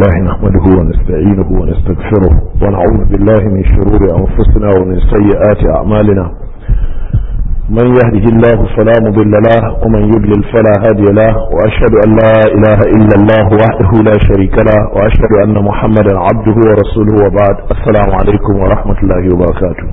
لله نحمده ونستعينه ونستغفره ونعوذ بالله من شرور أنفسنا ومن سيئات أعمالنا من يهده الله فلا مضل له ومن يضلل فلا هادي له وأشهد أن لا إله إلا الله وحده لا شريك له وأشهد أن محمدا عبده ورسوله وبعد السلام عليكم ورحمة الله وبركاته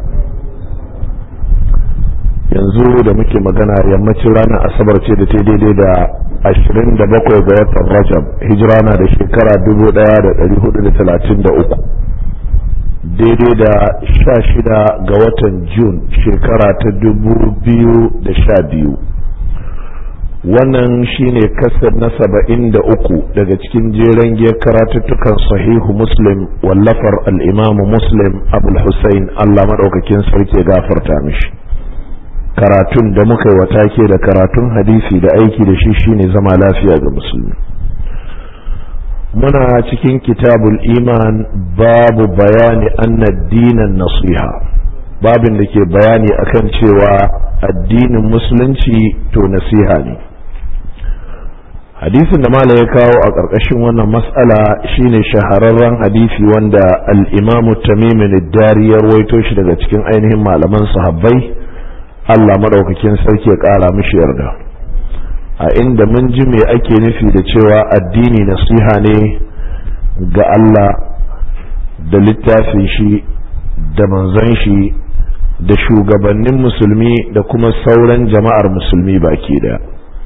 yanzu da muke magana yammacin ranar asabar ce da ta daidai da ashirin da bakwai ga watan rajab hijira na da shekara dubu daya da dari hudu da talatin da uku daidai da sha shida ga watan jun shekara ta dubu biyu da sha biyu wannan shine kasar na saba'in da uku daga cikin jeren giyar karatuttukan sahihu muslim wallafar al'imamu muslim abul hussein allah maɗaukakin sarki gafarta mishi karatun da muka yi watake da karatun hadisi da aiki da shi shine zama lafiya ga musulmi muna cikin kitabul iman babu bayani anna dinan nasiha babin da ke bayani akan cewa addinin musulunci to nasiha ne hadisin da malam ya kawo a ƙarƙashin wannan mas'ala shine shahararren hadisi wanda al-imamu tamimin dari ya rawaito shi daga cikin ainihin malaman sahabbai Allah madaukakin sarki ya ƙara mishi yarda a inda mun ji me ake nufi da cewa addini nasiha ne ga Allah da littafin shi da manzon shi da shugabannin musulmi da kuma sauran jama'ar musulmi baki daya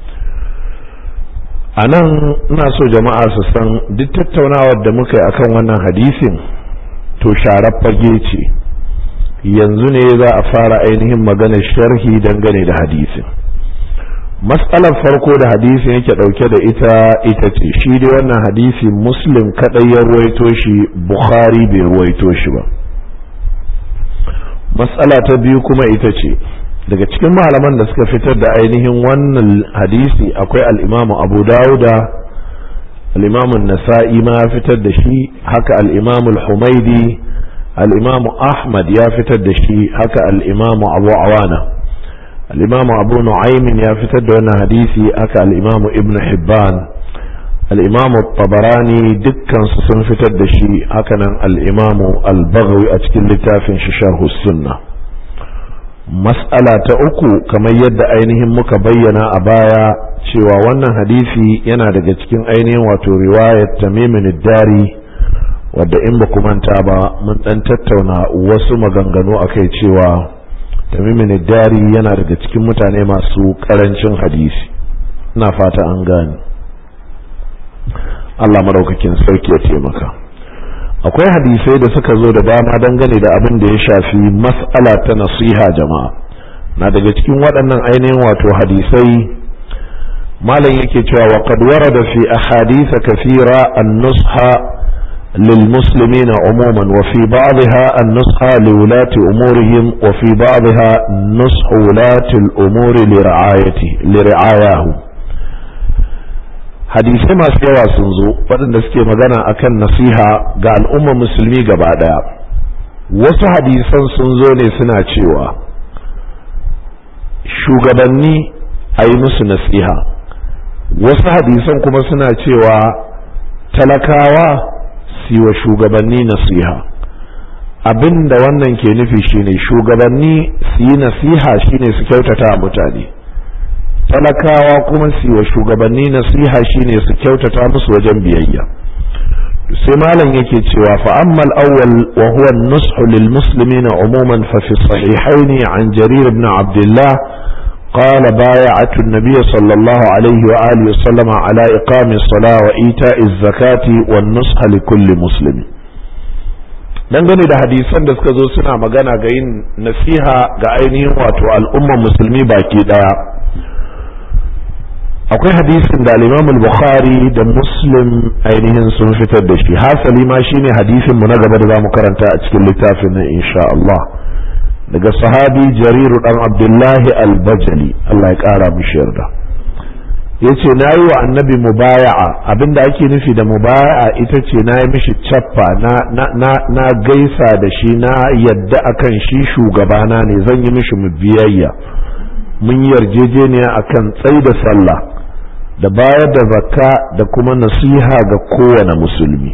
a nan ina so jama'a su san duk tattaunawar da muka yi akan wannan hadisin to sharar fage ce yanzu ne za a fara ainihin maganar sharhi dangane da hadisin matsalar farko da hadisin yake dauke da ita ita ce shi dai wannan hadisi muslim kadai ya ruwaito shi bukhari bai ruwaito shi ba matsala ta biyu kuma ita ce daga cikin malaman da suka fitar da ainihin wannan hadisi akwai al'imamu abu dawuda al'imamun nasa'i ma ya fitar da shi haka al'imamu humaidi al'imamu ahmad ya fitar da shi haka al'imamu abu awana al'imamu abu nu'aymin ya fitar da wannan hadisi haka al'imamu ibn hibban al'imamu tabarani dukkansu sun fitar da shi hakanan al'imamu al-baghawi a cikin littafin shi sharhu sunna mas'ala ta uku kamar yadda ainihin muka bayyana a baya cewa wannan hadisi yana daga cikin ainihin wato riwayat tamimin dari wadda in ba manta ba mun dan tattauna wasu maganganu akai cewa tamimin dari yana daga cikin mutane masu karancin hadisi ina fata an gane Allah madaukakin sarki ya taimaka akwai hadisai da suka zo da dama dangane da abin da ya shafi mas'ala ta nasiha jama'a na daga cikin waɗannan ainihin wato hadisai malam yake cewa wa qad warada fi ahadith kathira an-nusha للمسلمين عموما وفي بعضها النصح لولاة أمورهم وفي بعضها نصح ولاة الأمور لرعايته لرعاياه hadisai masu yawa sun zo waɗanda suke magana akan nasiha ga al'ummar musulmi gaba ɗaya wasu hadisan sun zo ne suna cewa shugabanni a yi musu nasiha wasu hadisan kuma suna cewa talakawa wa shugabanni nasiha abin da wannan ke nufi shine shugabanni su yi nasiha shine su kyautata mutane talakawa kuma su wa shugabanni nasiha shine su kyautata musu wajen biyayya sai malam yake cewa fa amma al-awwal wa huwa an-nushu lil muslimin umuman fa fi sahihayn an jarir ibn abdullah قال بايعت النبي صلى الله عليه وآله وسلم على إقام الصلاة وإيتاء الزكاة والنصح لكل مسلم dangane da hadisan da suka zo suna magana ga yin nasiha ga ainihin wato al'ummar musulmi baki daya akwai hadisin da al bukhari da muslim ainihin sun fitar da shi hasali ma shine hadisin mu na gaba da zamu karanta a cikin littafin nan insha Allah daga sahabi jariru dan abdullahi al-bajali Allah ya kara mishi yarda yace na yi wa annabi mubaya'a abinda ake nufi da mubaya'a ita ce na yi mishi cappa na, na, na, na gaisa da shi na yadda akan shi shugabana ne zan yi mishi mu biyayya mun yarjejeniya akan tsai da sallah da bayar da zakka da kuma nasiha ga kowane musulmi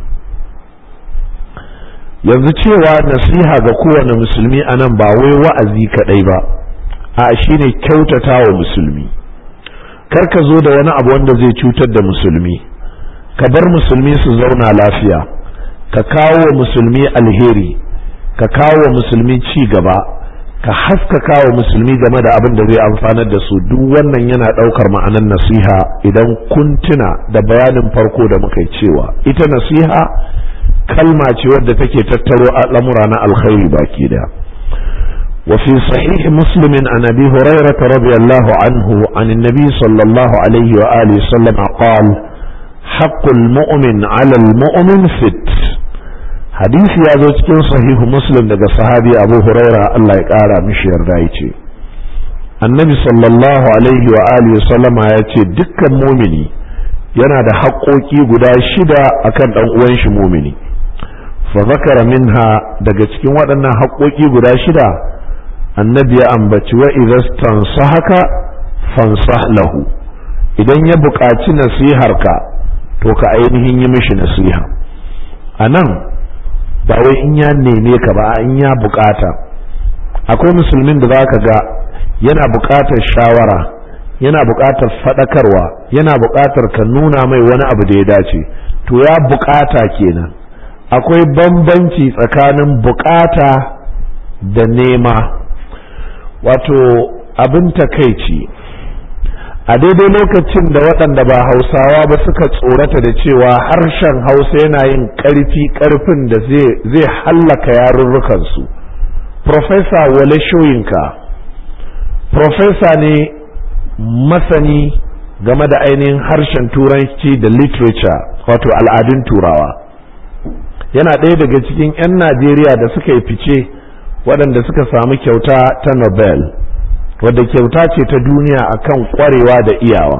yanzu cewa nasiha ga kowane musulmi a nan ba wai wa'azi kaɗai ba a shine kyautata wa musulmi kar ka zo da wani abu wanda zai cutar da musulmi ka bar musulmi su zauna lafiya ka kawo wa musulmi alheri ka kawo wa musulmi ci gaba ka haskaka wa musulmi game da abin da zai amfanar da su duk wannan yana ɗaukar ma'anar nasiha idan kun tuna da bayanin farko da muka yi cewa ita nasiha kalma ce wadda take tattaro al'amura na alkhairi baki da وفي صحيح مسلم عن ابي هريره رضي الله عنه عن النبي صلى الله عليه واله وسلم قال حق المؤمن على المؤمن فت hadisi ya zo cikin sahihu muslim daga sahabi abu huraira Allah ya kara mishi yarda ya ce annabi sallallahu alaihi wa alihi sallama ya ce dukkan mumini yana da haƙoƙi guda shida akan ɗan uwan shi mumini fa zakara minha daga cikin waɗannan haƙoƙi guda shida annabi ya ambaci wa idza haka fansah lahu idan ya buƙaci nasiharka to ka ainihin yi mishi nasiha anan ba wai in ya neme ka ba in ya bukata akwai musulmin da zaka ga yana bukatar shawara yana bukatar fadakarwa yana bukatar ka nuna mai wani abu da ya dace to ya bukata kenan akwai bambanci tsakanin bukata da nema wato abin takaici a daidai lokacin da waɗanda ba hausawa ba suka tsorata da cewa harshen hausa yana yin ƙarfi ƙarfin da zai hallaka yarurrukansu profesa wale shoyinka profesa ne masani game da ainihin harshen turanci da literature wato al'adun turawa yana ɗaya daga cikin 'yan najeriya da suka yi fice waɗanda suka samu kyauta ta nobel wadda kyauta ce ta duniya akan kwarewa da iyawa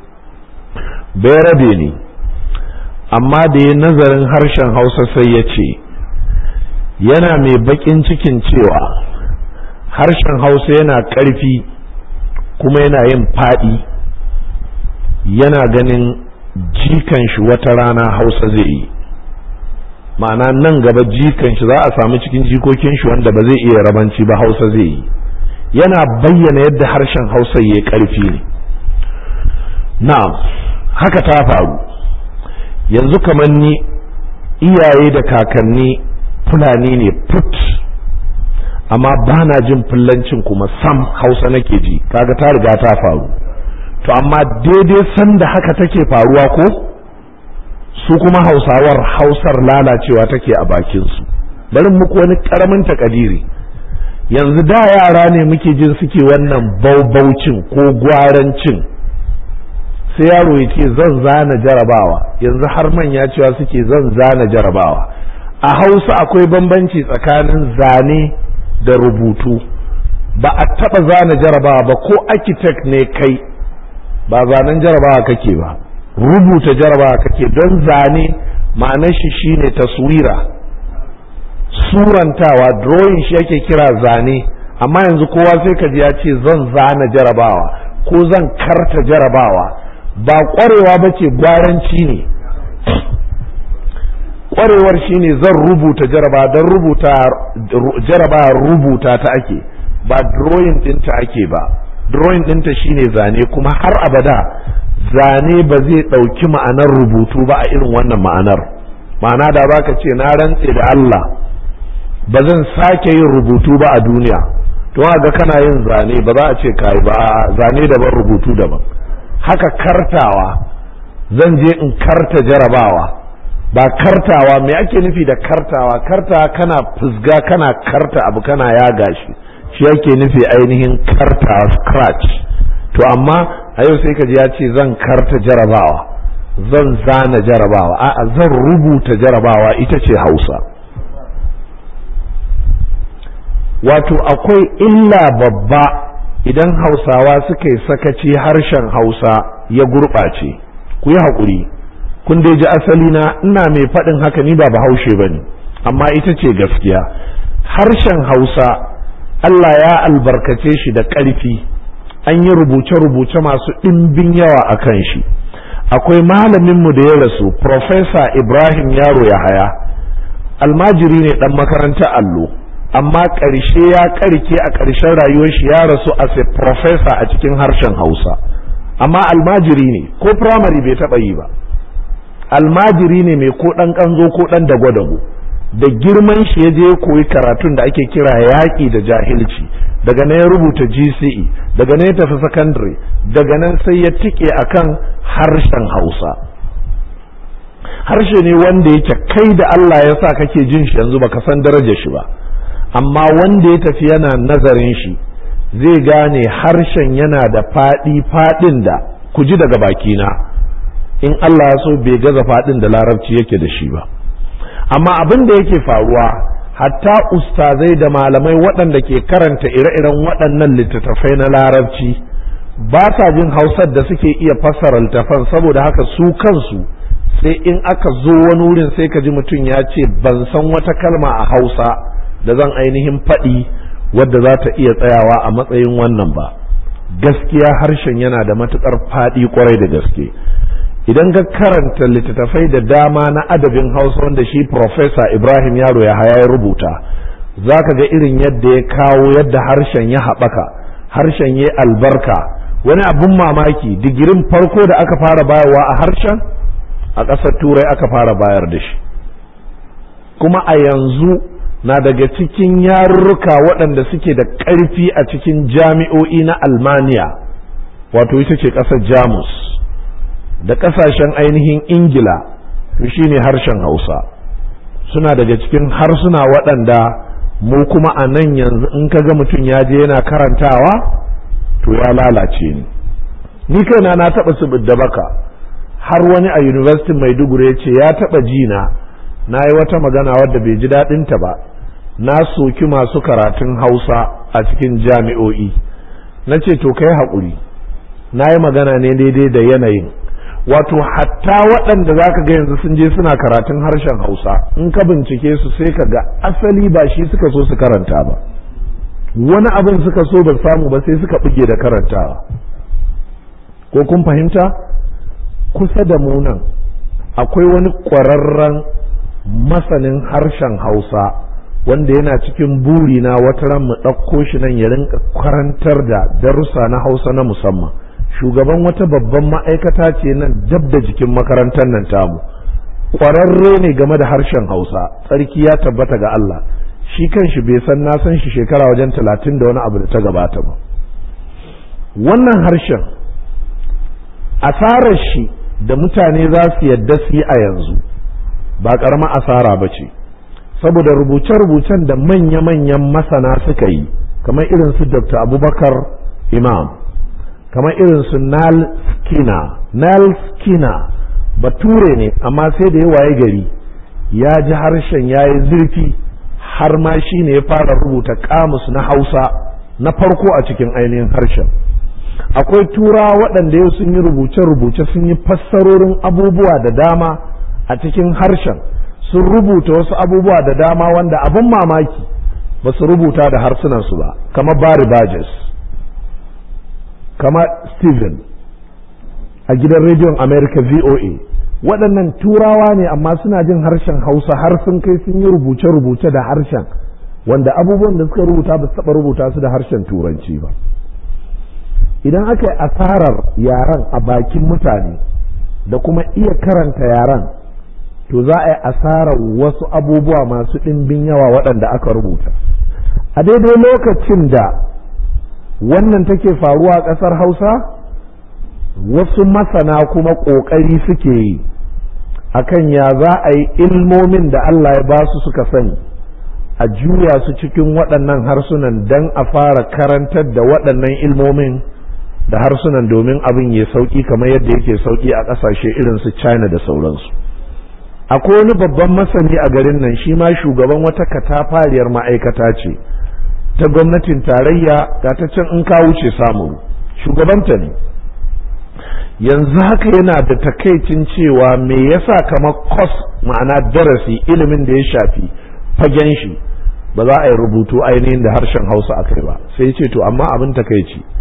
rabe ne amma da ya nazarin harshen hausa sai ya ce yana mai bakin cikin cewa harshen hausa yana ƙarfi kuma yana yin faɗi yana ganin jikan shi wata rana hausa zai yi ma'ana nan gaba jikan shi za a samu cikin jikokin shi wanda ba zai iya rabanci ba hausa zai yi yana bayyana yadda harshen hausa ya karfi ne na'am haka ta faru yanzu kamar ni iyaye da kakanni fulani ne put amma ba na jin fullancin kuma sam hausa nake ji kaga ta riga ta faru to amma daidai sanda haka take faruwa ko su kuma hausawar hausar lalacewa take a bakinsu bari muku wani karamin takadiri yanzu da yara ne muke jin suke wannan baubaucin ko gwarancin sai yaro ya ce zan zana jarabawa yanzu har manya cewa suke zan zana jarabawa a hausa akwai bambanci tsakanin zane da rubutu ba a taba zana jarabawa ba ko architect ne kai ba zanen jarabawa kake ba rubuta jarabawa kake don zane ma'anar shi shine taswira surantawa drawing shi yake kira zane amma yanzu kowa sai ka ji ya ce zan zana jarabawa ko zan karta jarabawa ba kwarewa ba ce gwaranci ne kwarewar shi ne zan rubuta jarabawa don rubuta jarabawa rubuta ta ake ba drawing ɗinta ake ba drawing ɗinta shine zane kuma har abada zane ba zai ɗauki ma'anar rubutu ba a irin wannan ma'anar ma'ana da baka ce na rantse da Allah ba zan sake yin rubutu ba a duniya to ga kana yin zane ba za a ce kai ba zane daban rubutu daban haka kartawa zan je in karta jarabawa ba kartawa me ake nufi da kartawa kartawa kana fusga kana karta abu kana yaga shi shi yake nufi ainihin karta scratch to amma a yau sai ka ji ya ce zan karta jarabawa zan zana jarabawa a'a zan rubuta jarabawa ita ce hausa wato akwai illa babba idan hausawa suka yi sakaci harshen hausa ya gurɓace ku yi haƙuri kun dai ji asali na ina mai faɗin haka ni ba bahaushe ba ne amma ita ce gaskiya harshen hausa allah ya albarkace shi da ƙarfi an yi rubuce-rubuce masu ɗimbin yawa a kan shi akwai malaminmu da ya rasu Profesa Ibrahim Yaro Yahaya almajiri ne ɗan makaranta allo amma ƙarshe ya ƙarke a ƙarshen rayuwar shi ya rasu as a professor a cikin harshen Hausa amma almajiri ne ko firamare bai taɓa yi ba almajiri ne mai ko ɗan ƙanzo ko ɗan dago-dago da girman shi ya je koyi karatun da ake kira yaƙi da jahilci daga nan ya rubuta GCE daga nan ya tafi secondary daga nan sai ya tike akan harshen Hausa harshe ne wanda yake kai da Allah ya sa kake jin shi yanzu baka san darajar shi ba amma wanda ya tafi yana nazarin shi zai gane harshen yana da faɗi faɗin da ku ji daga bakina in Allah ya so bai gaza faɗin da larabci yake da shi ba amma abin da yake faruwa hatta ustazai da malamai waɗanda ke karanta ire-iren waɗannan littattafai na larabci ba sa jin hausar da suke iya fassara littafan saboda haka su kansu sai in aka zo wani wurin sai ka ji mutum ya ce ban san wata kalma a hausa da zan ainihin faɗi wadda za ta iya tsayawa a matsayin wannan ba gaskiya harshen yana da matuƙar faɗi kwarai da gaske idan ka karanta littattafai da dama na adabin hausa wanda shi Profesa ibrahim yaro ya haya ya rubuta za ka ga irin yadda ya kawo yadda harshen ya haɓaka harshen ya albarka wani abin mamaki digirin farko da aka fara bayarwa a harshen a ƙasar turai aka fara bayar da shi kuma a yanzu na daga cikin yarurruka waɗanda suke da ƙarfi a cikin jami'o'i na almaniya wato ita ce ƙasar jamus da ƙasashen ainihin ingila to shine harshen hausa suna daga cikin harsuna waɗanda mu kuma a nan yanzu in ka ga mutum ya je yana karantawa to ya lalace ni ni kaina na taɓa su da baka har wani a university maiduguri ya ce ya taɓa jina na yi wata magana wadda bai ji daɗinta ba na soki masu karatun hausa a cikin jami'o'i na ce to kai haƙuri na yi magana ne daidai da yanayin wato hatta waɗanda za ka ga yanzu sun je suna karatun harshen hausa in ka bincike su sai ka ga asali ba shi suka so su karanta ba wani abin suka so ba samu ba sai suka buge da karantawa ko kun fahimta kusa da mu nan akwai wani ƙwararren masanin harshen hausa wanda yana cikin buri na wata ran mu ɗauko shi nan ya rinka karantar da darussa na hausa na musamman shugaban wata babban ma'aikata ce nan dab da jikin makarantar nan tamu ƙwararre ne game da harshen hausa tsarki ya tabbata ga Allah shi kanshi bai san na san shi shekara wajen talatin da wani abu da ta gabata ba wannan harshen asarar shi da mutane za su yadda su yi a yanzu ba ƙarama asara ba ce saboda rubuce-rubucen da manya-manyan masana suka yi kamar irin su dr abubakar imam kamar irin su nal skina nal skina bature ne amma sai da ya waye gari ya ji harshen ya yi zurfi har ma shi ne ya fara rubuta kamus na hausa na farko a cikin ainihin harshen akwai tura waɗanda yau sun yi rubuce-rubuce sun yi fassarorin abubuwa da dama a cikin harshen sun rubuta wasu abubuwa da dama wanda abin mamaki ba su rubuta da harsunansu ba kamar Barry Burgess kamar Steven a gidan rediyon America VOA waɗannan turawa ne amma suna jin harshen hausa har sun kai sun yi rubuce-rubuce da harshen wanda abubuwan da suka rubuta ba su taɓa rubuta su da harshen turanci ba idan aka yi asarar yaren a bakin mutane da kuma iya karanta yaren to za a yi asarar wasu abubuwa masu ɗimbin yawa waɗanda aka rubuta a daidai lokacin da wannan take faruwa a ƙasar hausa wasu masana kuma ƙoƙari suke yi akan ya za a yi ilmomin da Allah ya ba su suka sani a juya su cikin waɗannan harsunan don a fara karantar da waɗannan ilmomin da harsunan domin abin ya sauƙi kamar yadda yake sauƙi a ƙasashe irin su china da sauransu akwai wani babban masani a garin nan shi ma shugaban wata katafariyar ma'aikata ce ta gwamnatin tarayya ga ta can in ka wuce samu shugabanta ne yanzu haka yana da takaicin cewa me yasa kamar kos ma'ana darasi ilimin da ya shafi fagen shi ba za a yi rubutu ainihin da harshen hausa a kai ba sai ce to amma abin takaici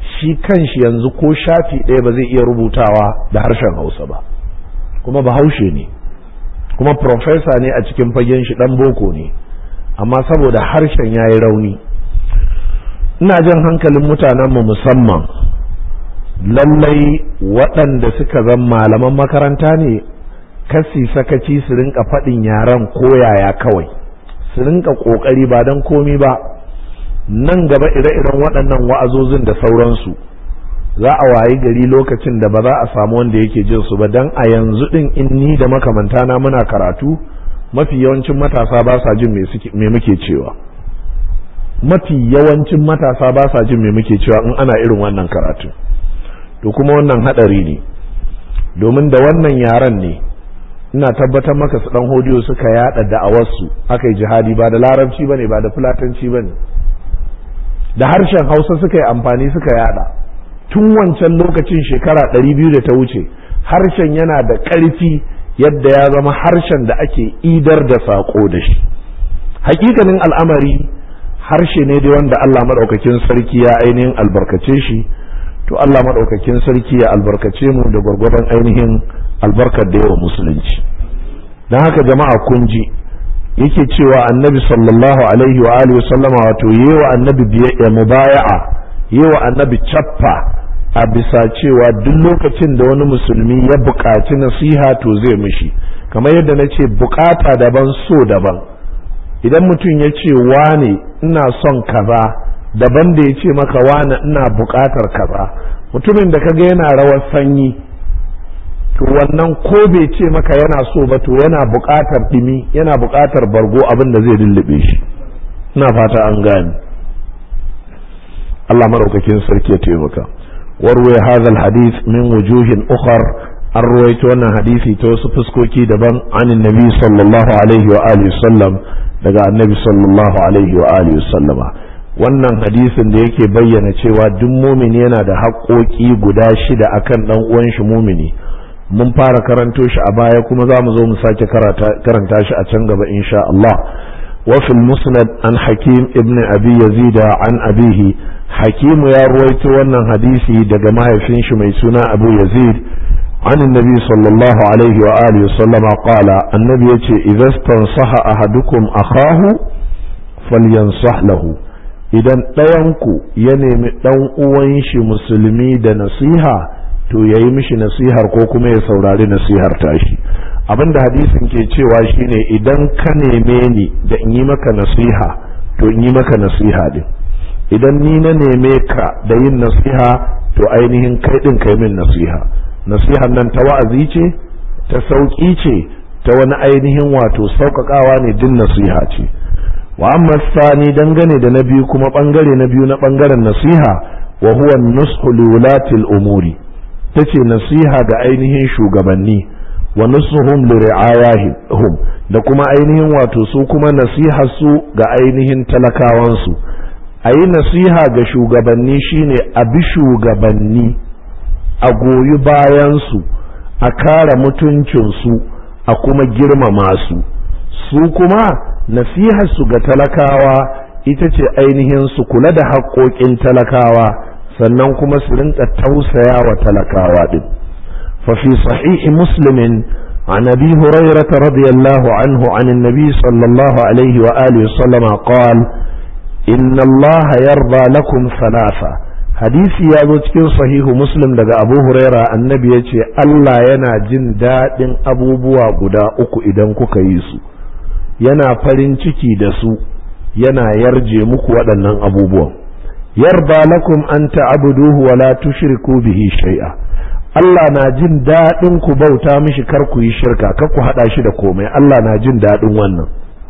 shi kanshi yanzu ko shafi ɗaya ba zai iya rubutawa da harshen hausa ba kuma bahaushe ne kuma profesa ne a cikin fagen shi ɗan boko ne amma saboda harshen ya yi rauni ina jan hankalin mutanenmu musamman lallai waɗanda suka zan malaman makaranta ne kasi sakaci su rinka faɗin yaren koyaya kawai su rinka ƙoƙari ba don komi ba nan gaba ire-iren waɗannan wa'azozin da sauransu za a wayi gari lokacin da ba za a samu wanda yake jin su ba don a yanzu ɗin in ni da makamantana muna karatu mafi yawancin matasa ba sa jin me muke cewa mafi yawancin matasa ba sa jin me muke cewa in ana irin wannan karatu to kuma wannan hadari ne domin da wannan yaran ne ina tabbatar maka su dan hodiyo suka yada da'awarsu aka yi jihadi ba da larabci bane ba da fulatanci bane da harshen hausa suka yi amfani suka yada tun wancan lokacin shekara 200 da ta wuce harshen yana da ƙarfi yadda ya zama harshen da ake idar da saƙo da shi hakikanin al'amari harshe ne dai wanda Allah maɗaukakin sarki ya ainihin albarkace shi to Allah maɗaukakin sarki ya albarkace mu da gwargwadon ainihin albarkar da yawa musulunci don haka jama'a kun ji yake cewa annabi sallallahu alaihi wa alihi sallama wato yewa annabi biyayya mubaya'a yewa annabi cappa a bisa cewa duk lokacin da wani musulmi ya buƙaci nasiha to zai mishi kamar yadda na ce buƙata daban so daban idan mutum ya ce wane ina son kaza daban da ya ce maka wane ina buƙatar kaza mutumin da kaga yana rawar sanyi to wannan ko bai ce maka yana so ba to yana buƙatar ɗimi yana buƙatar bargo abin da zai lullube shi ina fata an gane Allah maraukakin sarki ya taimaka warwaya hadha hadith min wujuhin ukhar an ruwaito wannan hadisi ta wasu fuskoki daban anin nabi sallallahu alaihi wa alihi sallam daga annabi sallallahu alaihi wa alihi sallama wannan hadisin da yake bayyana cewa duk mumini yana da haƙoƙi guda shida akan dan uwan shi mumini mun fara karanto shi a baya kuma za mu zo mu sake karanta shi a can gaba insha Allah wa fil musnad an hakim ibn abi yazid an abihi hakim ya ruwaito wannan hadisi daga mahaifin shi mai suna abu yazid عن النبي صلى الله عليه وآله وسلم قال النبي يتي إذا استنصح أحدكم أخاه فلينصح له idan ɗayanku ya nemi ɗan uwan shi musulmi da nasiha to ya yi mishi nasihar ko kuma ya saurari nasihar tashi abinda hadisin ke cewa shine idan ka neme ni da in yi maka nasiha to in yi maka nasiha din idan ni na neme ka da yin nasiha to ainihin kai din kai min nasiha nasihar nan ta wa'azi ce ta sauƙi ce ta wani ainihin wato sauƙaƙawa ne din nasiha ce wa amma sani dangane da na biyu kuma ɓangare na biyu na ɓangaren nasiha wa huwa nushu liwulatil umuri tace nasiha ga ainihin shugabanni wa nusuhum li ri'ayahum da kuma ainihin wato su kuma nasiha su ga ainihin talakawansu a yi nasiha ga shugabanni shine a bi shugabanni a goyi bayansu a kare mutuncinsu a kuma girmama su su kuma nasiharsu ga talakawa ita ce ainihin su kula da haƙoƙin talakawa sannan kuma su rinka tausaya wa talakawa din ففي صحيح مسلم عن ابي هريره رضي الله عنه عن النبي صلى الله عليه واله وسلم قال ان الله يرضى لكم ثلاثه hadisi ya zo cikin sahihu muslim daga abu huraira annabi ya ce allah yana jin daɗin abubuwa guda uku idan kuka yi su yana farin ciki da su yana yarje muku waɗannan abubuwan yarda lakum an ta'buduhu wa la tushriku bihi shay'a Allah na jin daɗin ku bauta mishi kar ku yi shirka kar ku haɗa shi da komai Allah na jin daɗin wannan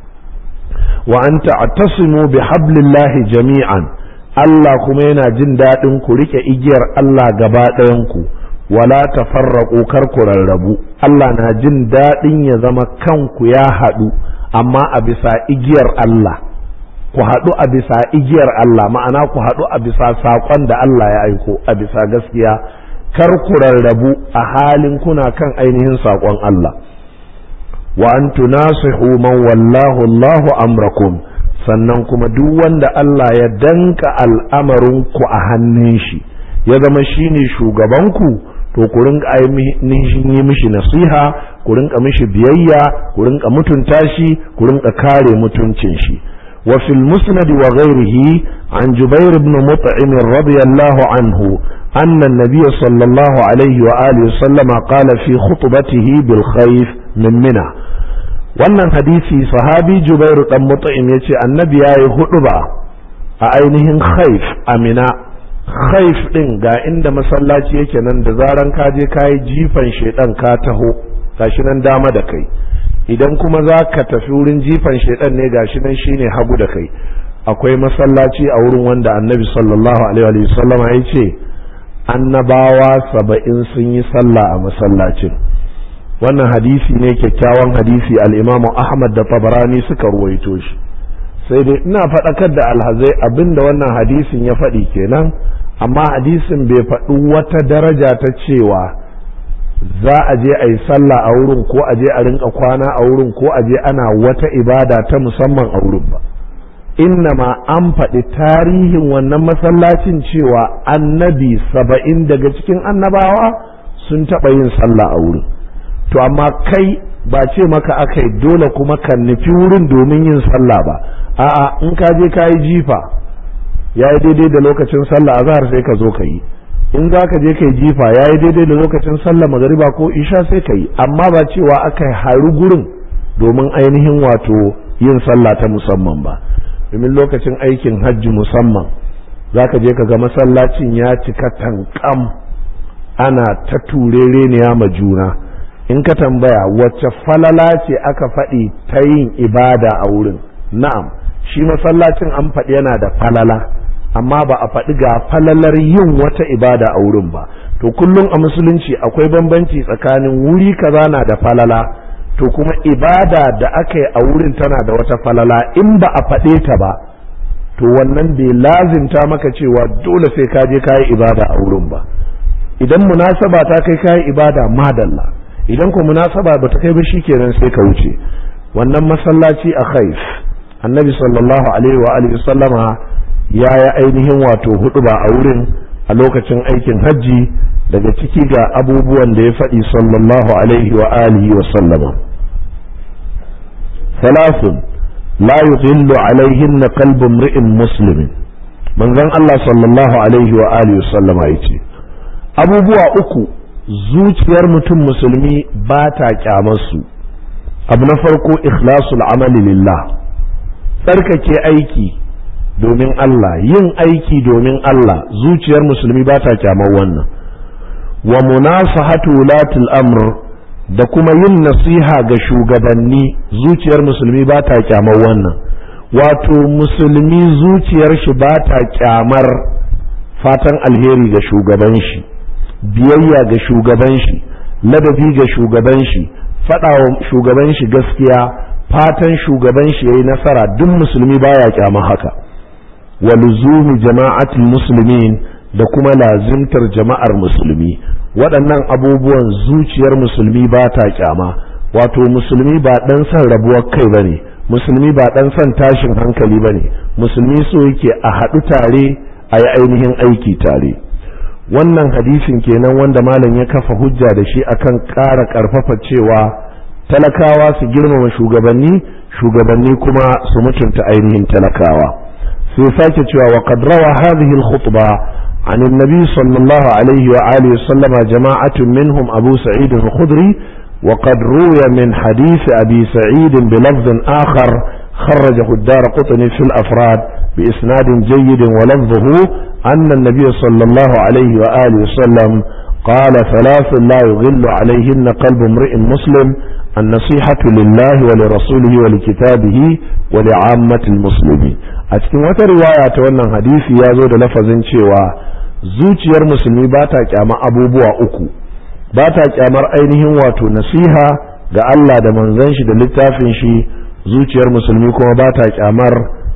wa an ta'tasimu bi hablillahi jami'an Allah kuma yana jin daɗin ku rike igiyar Allah gaba ɗayan ku wala tafarraqu kar ku rarrabu Allah na jin daɗin ya zama kanku ya haɗu amma a bisa igiyar Allah ku haɗu a bisa igiyar Allah ma'ana ku haɗu a bisa saƙon da Allah ya aiko a bisa gaskiya kar ku rarrabu a halin kuna kan ainihin saƙon Allah wa an tunasihu man wallahu Allahu amrakum sannan kuma duk wanda Allah ya danka al'amarin ku a hannun shi ya zama shine shugabanku to ku rinka ainihin yi mishi nasiha ku rinka mishi biyayya ku rinka mutunta shi ku rinka kare mutuncin shi wa fil musnad wa ghairihi an jubair ibn mut'im radiyallahu anhu أن النبي صلى الله عليه وآله وسلم قال في خطبته بالخيف من منى wannan hadisi sahabi jubairu dan mut'im yace annabi yayi huduba a ainihin khaif amina khaif din ga inda masallaci yake nan da zaran ka je kayi jifan shedan ka taho gashi nan dama da kai idan kuma za ka tafi wurin jifan shedan ne gashi nan shine hagu da kai akwai masallaci a wurin wanda annabi sallallahu alaihi wa sallam ya ce annabawa saba'in sun yi sallah a masallacin wannan hadisi ne kyakkyawan hadisi al'imamu ahmad da tabarani suka ruwaito shi sai dai ina faɗakar da alhazai abinda wannan hadisin ya faɗi kenan amma hadisin bai faɗi wata daraja ta cewa za a je a yi sallah a wurin ko a je a rinka kwana a wurin ko a je ana wata ibada ta musamman a wurin ba innama an faɗi tarihin wannan masallacin cewa annabi saba'in daga cikin annabawa sun taɓa yin sallah a wurin to amma kai ba ce maka aka yi dole kuma ka nufi wurin domin yin sallah ba a'a in ka je ka yi jifa ya yi daidai da lokacin sallah azhar sai ka zo ka yi in za ka je ka yi jifa ya yi daidai da lokacin sallah magariba ko isha sai ka yi amma ba cewa aka yi haru gurin domin ainihin wato yin sallah ta musamman ba domin lokacin aikin hajji musamman za ka je ka ga masallacin ya cika tankam ana ta turereniya ma juna in ka tambaya wacce falala ce aka faɗi ta yin ibada a wurin na'am shi masallacin an faɗi yana da falala amma ba a faɗi ga falalar yin wata ibada a wurin ba to kullum a musulunci akwai bambanci tsakanin wuri kaza na da falala to kuma ibada da aka yi a wurin tana da wata falala in ba a faɗe ta ba to wannan bai lazimta maka cewa dole sai ka je kayi ibada a wurin ba idan munasaba ta kai kayi ibada madalla idan ko munasaba ba ta kai ba shikenan sai ka wuce wannan masallaci a khaif annabi sallallahu alaihi wa alihi sallama ya yi ainihin wato hudu ba a wurin a lokacin aikin hajji daga ciki ga abubuwan da ya faɗi sallallahu alaihi wa alihi wa sallama salasun la yughillu alaihin na qalbu mri'in muslimin manzon Allah sallallahu alaihi wa alihi wa sallama yace abubuwa uku zuciyar mutum musulmi ba ta kyamarsu abu na farko ikhlasul amali lillah tsarkake aiki domin Allah yin aiki domin Allah zuciyar musulmi ba ta kyamar wannan wa munasahatu wulatul amr da kuma yin nasiha ga shugabanni zuciyar musulmi ba ta kyamar wannan wato musulmi zuciyar shi ba ta kyamar fatan alheri ga shugaban shi biyayya ga shugaban shi ladabi ga shugaban shi faɗa wa shugaban shi gaskiya fatan shugaban shi yayi nasara duk musulmi baya kyama haka wa luzumi jama'atul muslimin da kuma lazimtar jama'ar musulmi waɗannan abubuwan zuciyar musulmi ba ta kyama wato musulmi ba ɗan son rabuwar kai bane musulmi ba ɗan son tashin hankali bane musulmi so yake a haɗu tare a yi ainihin aiki tare wannan hadisin kenan wanda malam ya kafa hujja da shi akan ƙara ƙarfafa cewa talakawa su girmama shugabanni shugabanni kuma su mutunta ainihin talakawa sai sake cewa wa qad rawa hadhihi al-khutba عن النبي صلى الله عليه وآله وسلم جماعة منهم أبو سعيد الخدري وقد روي من حديث أبي سعيد بلفظ آخر خرجه الدار قطني في الأفراد بإسناد جيد ولفظه أن النبي صلى الله عليه وآله وسلم قال ثلاث لا يغل عليهن قلب امرئ مسلم النصيحة لله ولرسوله ولكتابه ولعامة المسلمين أتكلم wata riwaya ta wannan hadisi ya zo da lafazin cewa zuciyar musulmi ba ta kyama abubuwa uku ba ta kyamar ainihin wato nasiha ga Allah da manzon shi da littafin shi zuciyar musulmi kuma ba ta kyamar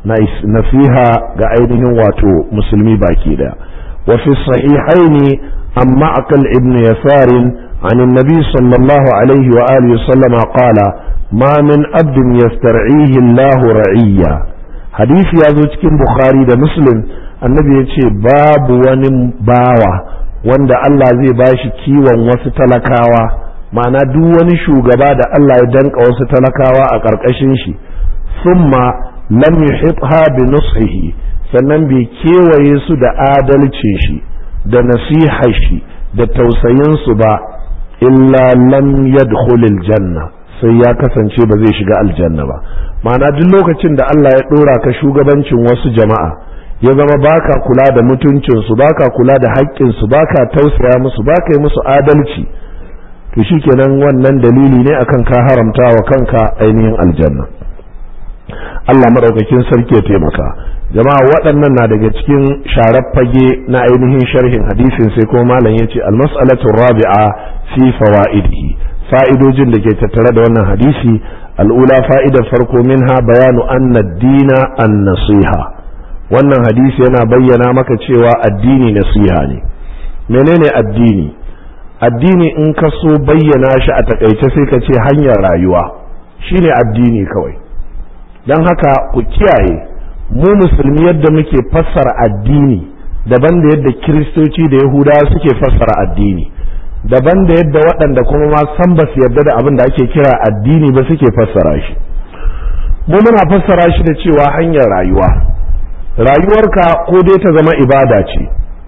nasiha ga ainihin wato musulmi baki da wa fi sahihaini amma akal ibn yasarin عن النبي صلى الله عليه وآله وسلم قال ما من عبد يسترعيه الله رعيا حديث يا cikin Bukhari da Muslim annabi ya ce babu wani bawa wanda Allah zai bashi kiwon wasu talakawa ma'ana duk wani shugaba da Allah ya danka wasu talakawa a ƙarƙashin shi summa lam yuhitha bi nusihi sannan bai kewaye su da adalcin shi da nasihar shi da tausayin su ba illa lam yadkhulil janna sai ya kasance ba zai shiga aljanna ba ma'ana duk lokacin da Allah ya dora ka shugabancin wasu jama'a ya zama baka kula da mutuncinsu baka kula da haƙƙinsu baka tausaya musu baka yi musu adalci to shikenan wannan dalili ne akan ka haramta wa kanka ainihin aljanna Allah madaukakin sarki ya taimaka jama'a waɗannan na daga cikin sharar fage na ainihin sharhin hadisin sai kuma malam ya ce almas'alatu rabi'a fi fawaidihi fa'idojin da ke tattare da wannan hadisi al'ula fa'idar farko minha bayanu anna dina an nasiha wannan hadisi yana bayyana maka cewa addini nasiha ne menene addini addini in ka so bayyana shi a takaice sai ka ce hanyar rayuwa shine addini kawai don haka ku kiyaye mu musulmi yadda muke fassara addini daban da yadda kiristoci da yahudawa suke fassara addini daban da yadda waɗanda kuma ma san ba su yarda da abin da ake kira addini ba suke fassara shi mu muna fassara shi da cewa hanyar rayuwa rayuwarka ko dai ta zama ibada ce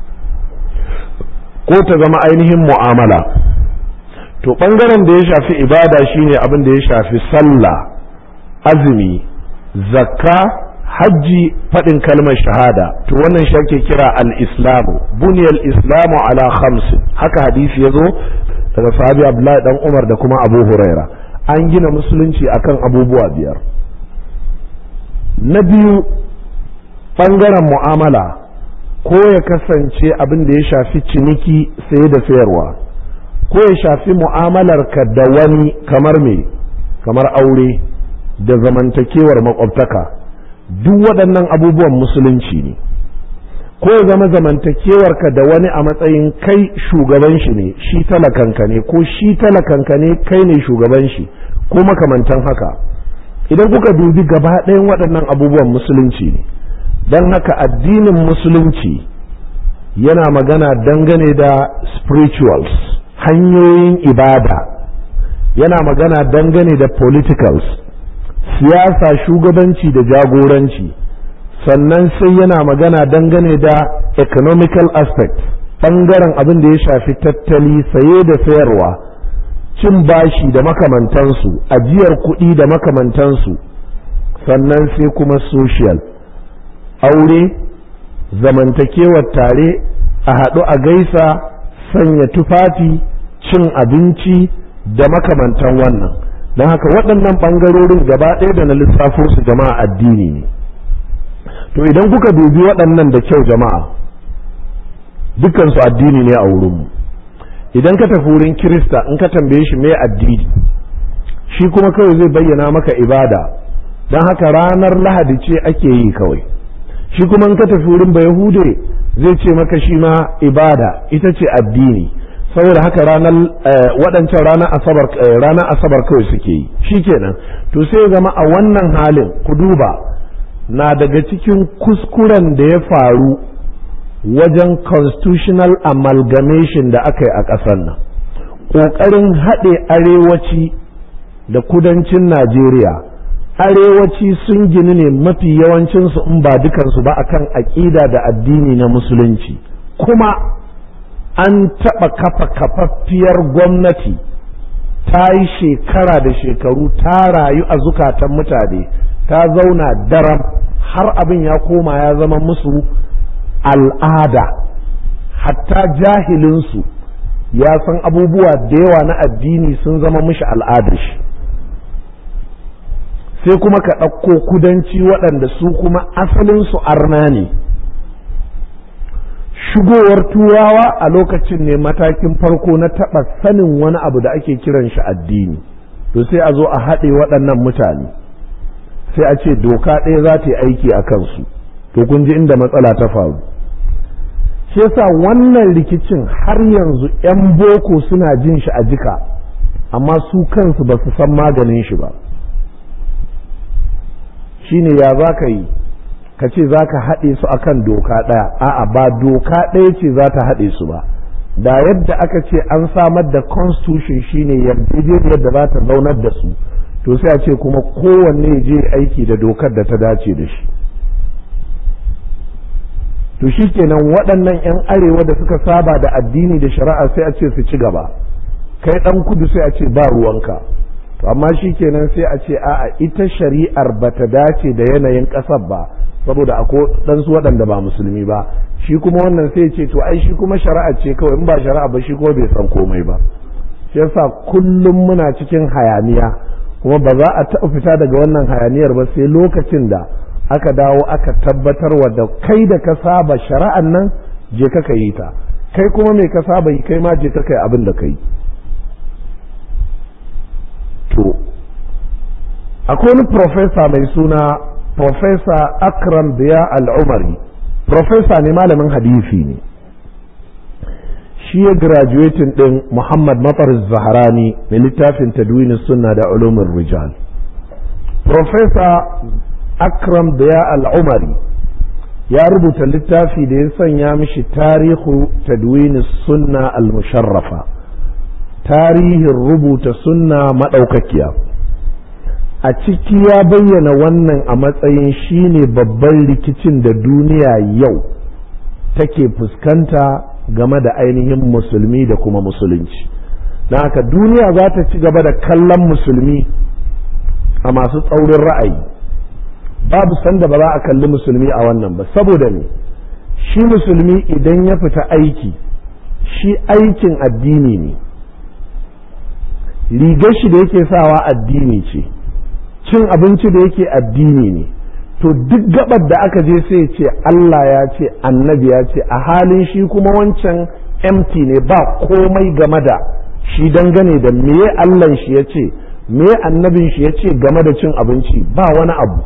ko ta zama ainihin mu'amala to ɓangaren da ya shafi ibada shine abin da ya shafi sallah azumi zakka hajji faɗin kalmar shahada to wannan shi ake kira al-islamu buniyal islamu ala khamsin haka hadisi ya zo daga sahabi abdullahi dan umar da kuma abu huraira an gina musulunci akan abubuwa biyar na biyu ɓangaren mu'amala ko ya kasance abin da ya shafi ciniki saye da sayarwa ko ya shafi mu'amalarka da wani kamar me kamar aure da zamantakewar makwabtaka duk waɗannan abubuwan musulunci ne ko ya zama zamantakewarka da wani a matsayin kai shugaban shi ne shi talakanka ne ko shi talakanka ne kai ne shugaban shi ko makamantan haka idan kuka dubi gaba ɗayan waɗannan abubuwan musulunci ne don haka addinin musulunci yana magana dangane da spirituals hanyoyin ibada yana magana dangane da politicals siyasa shugabanci da jagoranci sannan sai yana magana dangane da economical aspect ɓangaren abin da ya shafi tattali saye da sayarwa cin bashi da makamantansu ajiyar kuɗi da makamantansu sannan sai kuma social aure zamantakewar tare a haɗu a gaisa sanya tufafi cin abinci da makamantan wannan don haka waɗannan ɓangarorin gaba ɗaya da na lissafo su jama'a addini ne to idan kuka dubi waɗannan da kyau jama'a dukansu addini ne a wurinmu idan ka tafi wurin kirista in ka tambaye shi me addini shi kuma kawai zai bayyana maka ibada don haka ranar lahadi ce ake yi kawai shi kuma in ka tafi wurin bayahude zai ce maka shi ma ibada ita ce addini saboda haka ranar waɗancan ranar asabar ranar asabar kawai suke yi shikenan to sai zama a wannan halin ku duba na daga cikin kuskuren da ya faru wajen constitutional amalgamation da aka yi a ƙasar nan ƙoƙarin haɗe arewaci da kudancin najeriya arewaci sun gini ne mafi yawancinsu in ba dukansu ba akan aƙida da addini na musulunci kuma an taɓa kafa kafaffiyar gwamnati ta yi shekara da shekaru ta rayu a zukatan mutane ta zauna daram har abin ya koma ya zama musu al'ada hatta jahilinsu ya san abubuwa da yawa na addini sun zama mishi al'adar shi sai kuma ka ɗauko kudanci waɗanda su kuma asalinsu arna ne shigowar turawa a lokacin ne matakin farko na taɓa sanin wani abu da ake kiran shi addini to sai a zo a haɗe waɗannan mutane sai a ce doka ɗaya za ta yi aiki a kansu to kun ji inda matsala ta faru shi yasa wannan rikicin har yanzu 'yan boko suna jin shi a jika amma su kansu ba su san maganin shi ba shine ya za ka yi ka ce za ka haɗe su akan doka ɗaya a'a ba doka ɗaya ce za ta haɗe su ba da yadda aka ce an samar da constitution shine yarjejeniyar da za ta zaunar da su to sai a ce kuma kowanne je aiki da dokar da ta dace da shi to shi kenan waɗannan 'yan arewa da suka saba da addini da shari'a sai a ce su ci gaba kai ɗan kudu sai a ce ba ruwanka to amma shi kenan sai a ce a'a ita shari'ar ba ta dace da yanayin ƙasar ba saboda akwai ɗansu waɗanda ba musulmi ba shi kuma wannan sai ce to ai shi kuma shari'a ce kawai in ba shari'a ba shi kuma bai san komai ba shi yasa kullum muna cikin hayaniya kuma ba za a taɓa fita daga wannan hayaniyar ba sai lokacin da aka dawo aka tabbatar wa da kai da ka saba shari'an nan je ka ka yi ta kai kuma mai ka saba yi kai ma je ka kai abin da ka yi to akwai wani profesa mai suna profesa akram biya al'umari profesa ne malamin hadisi ne shi ya graduating din muhammad matar zaharani mai littafin tadwini sunna da ulumin rijal profesa akram biya al'umari ya rubuta littafi da ya sanya mishi tarihu tadwini sunna al-musharrafa tarihin rubuta sunna maɗaukakiya a ciki ya bayyana wannan a matsayin shine babban rikicin da duniya yau take fuskanta game da ainihin musulmi da kuma musulunci don haka duniya za ta ci gaba da kallon musulmi a masu tsaurin ra'ayi babu sanda ba za a kalli musulmi a wannan ba saboda ne shi musulmi idan ya fita aiki shi aikin addini ne rigar shi da yake sawa addini ce cin abinci da yake addini ne to duk gabar da aka je sai ce Allah ya ce annabi ya ce a halin shi kuma wancan empty ne ba komai game da shi dangane da meye Allah shi ya ce meye annabin shi ya ce game da cin abinci ba wani abu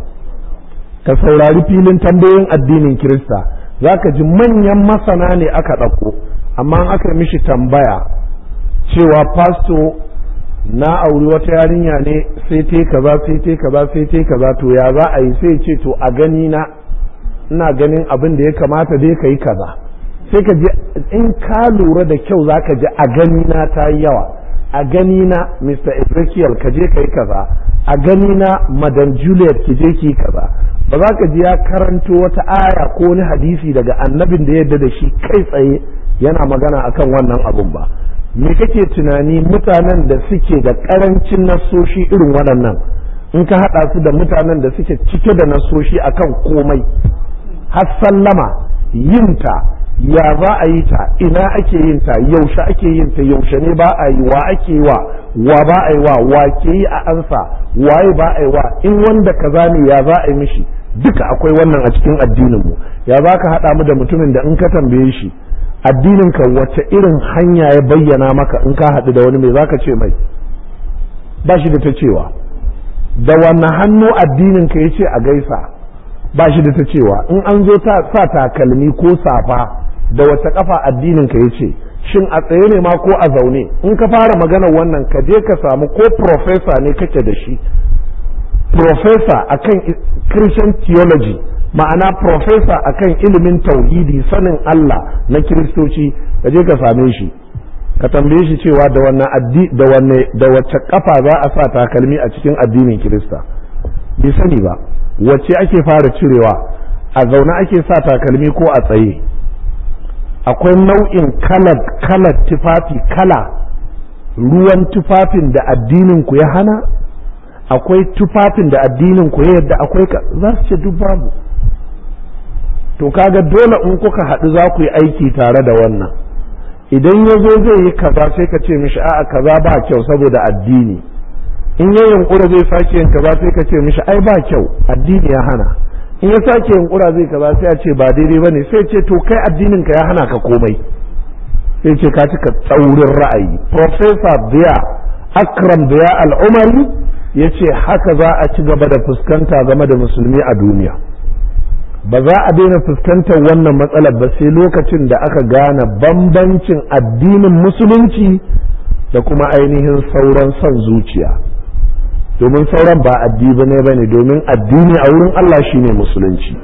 ka saurari filin tambayoyin addinin Kirista za ka ji manyan masana ne aka ɗauko amma aka mishi tambaya cewa pasto na auri wata yarinya ne sai te kaza sai te kaza sai te kaza to ya za a yi sai ce to a gani na ina ganin abin da ya kamata dai ka yi kaza sai ka ji in ka lura da kyau za ka ji a gani na ta yi yawa a gani na Mr. Ezekiel ka je ka yi kaza a gani na Madam Juliet ki je ki kaza ba za ka ji ya karanto wata aya ko wani hadisi daga annabin da yadda da shi kai tsaye yana magana akan wannan abun ba me kake tunani mutanen da suke da karancin nasoshi irin waɗannan in ka haɗa su da mutanen da suke cike da nasoshi akan komai har sallama yinta ya za a yi ta ina ake yin ta yaushe ake yin ta yaushe ne ba a yi wa ake yi wa wa ba a yi wa wa ke yi a ansa waye ba a yi wa in wanda kaza ne ya za a yi mishi duka akwai wannan a cikin addinin mu ya za ka haɗa mu da mutumin da in ka tambaye shi addinin ka wace irin hanya ya bayyana maka in ka haɗu da wani mai zaka ce mai ba shi da ta cewa da wannan hannu addinin ka ya ce a gaisa ba shi da ta cewa in an zo ta sa takalmi ko safa da wace kafa addinin ka ya ce shin a tsaye ne ma ko a zaune in ka fara magana wannan ka je ka samu ko profesa ne kake da shi profesa akan christian theology ma'ana profesa akan ilimin tauhidi sanin Allah na kiristoci ka je ka same shi ka tambaye shi cewa da wannan addi da wanne da wacce kafa za a sa takalmi a cikin addinin kirista bai sani ba wacce ake fara cirewa a zaune ake sa takalmi ko a tsaye akwai nau'in kalar kalar tufafi kala ruwan tufafin da addinin ku ya hana akwai tufafin da addinin ku ya yadda akwai za su ce duk babu to kaga dole in kuka haɗu za ku yi aiki tare da wannan idan ya zo zai yi kaza sai ka ce mishi a'a kaza ba kyau saboda addini in ya yunkura zai sake yin kaza sai ka ce mishi ai ba kyau addini ya hana in ya sake yunkura zai kaza sai a ce ba daidai bane sai ce to kai addinin ka ya hana ka komai sai ce ka cika tsaurin ra'ayi professor biya akram biya al'umari ya ce haka za a ci gaba da fuskanta game da musulmi a duniya ba za a daina fuskantar wannan matsalar ba sai lokacin da aka gane bambancin addinin musulunci da kuma ainihin sauran son zuciya domin sauran ba addini ne ba ne domin addini a wurin Allah shine musulunci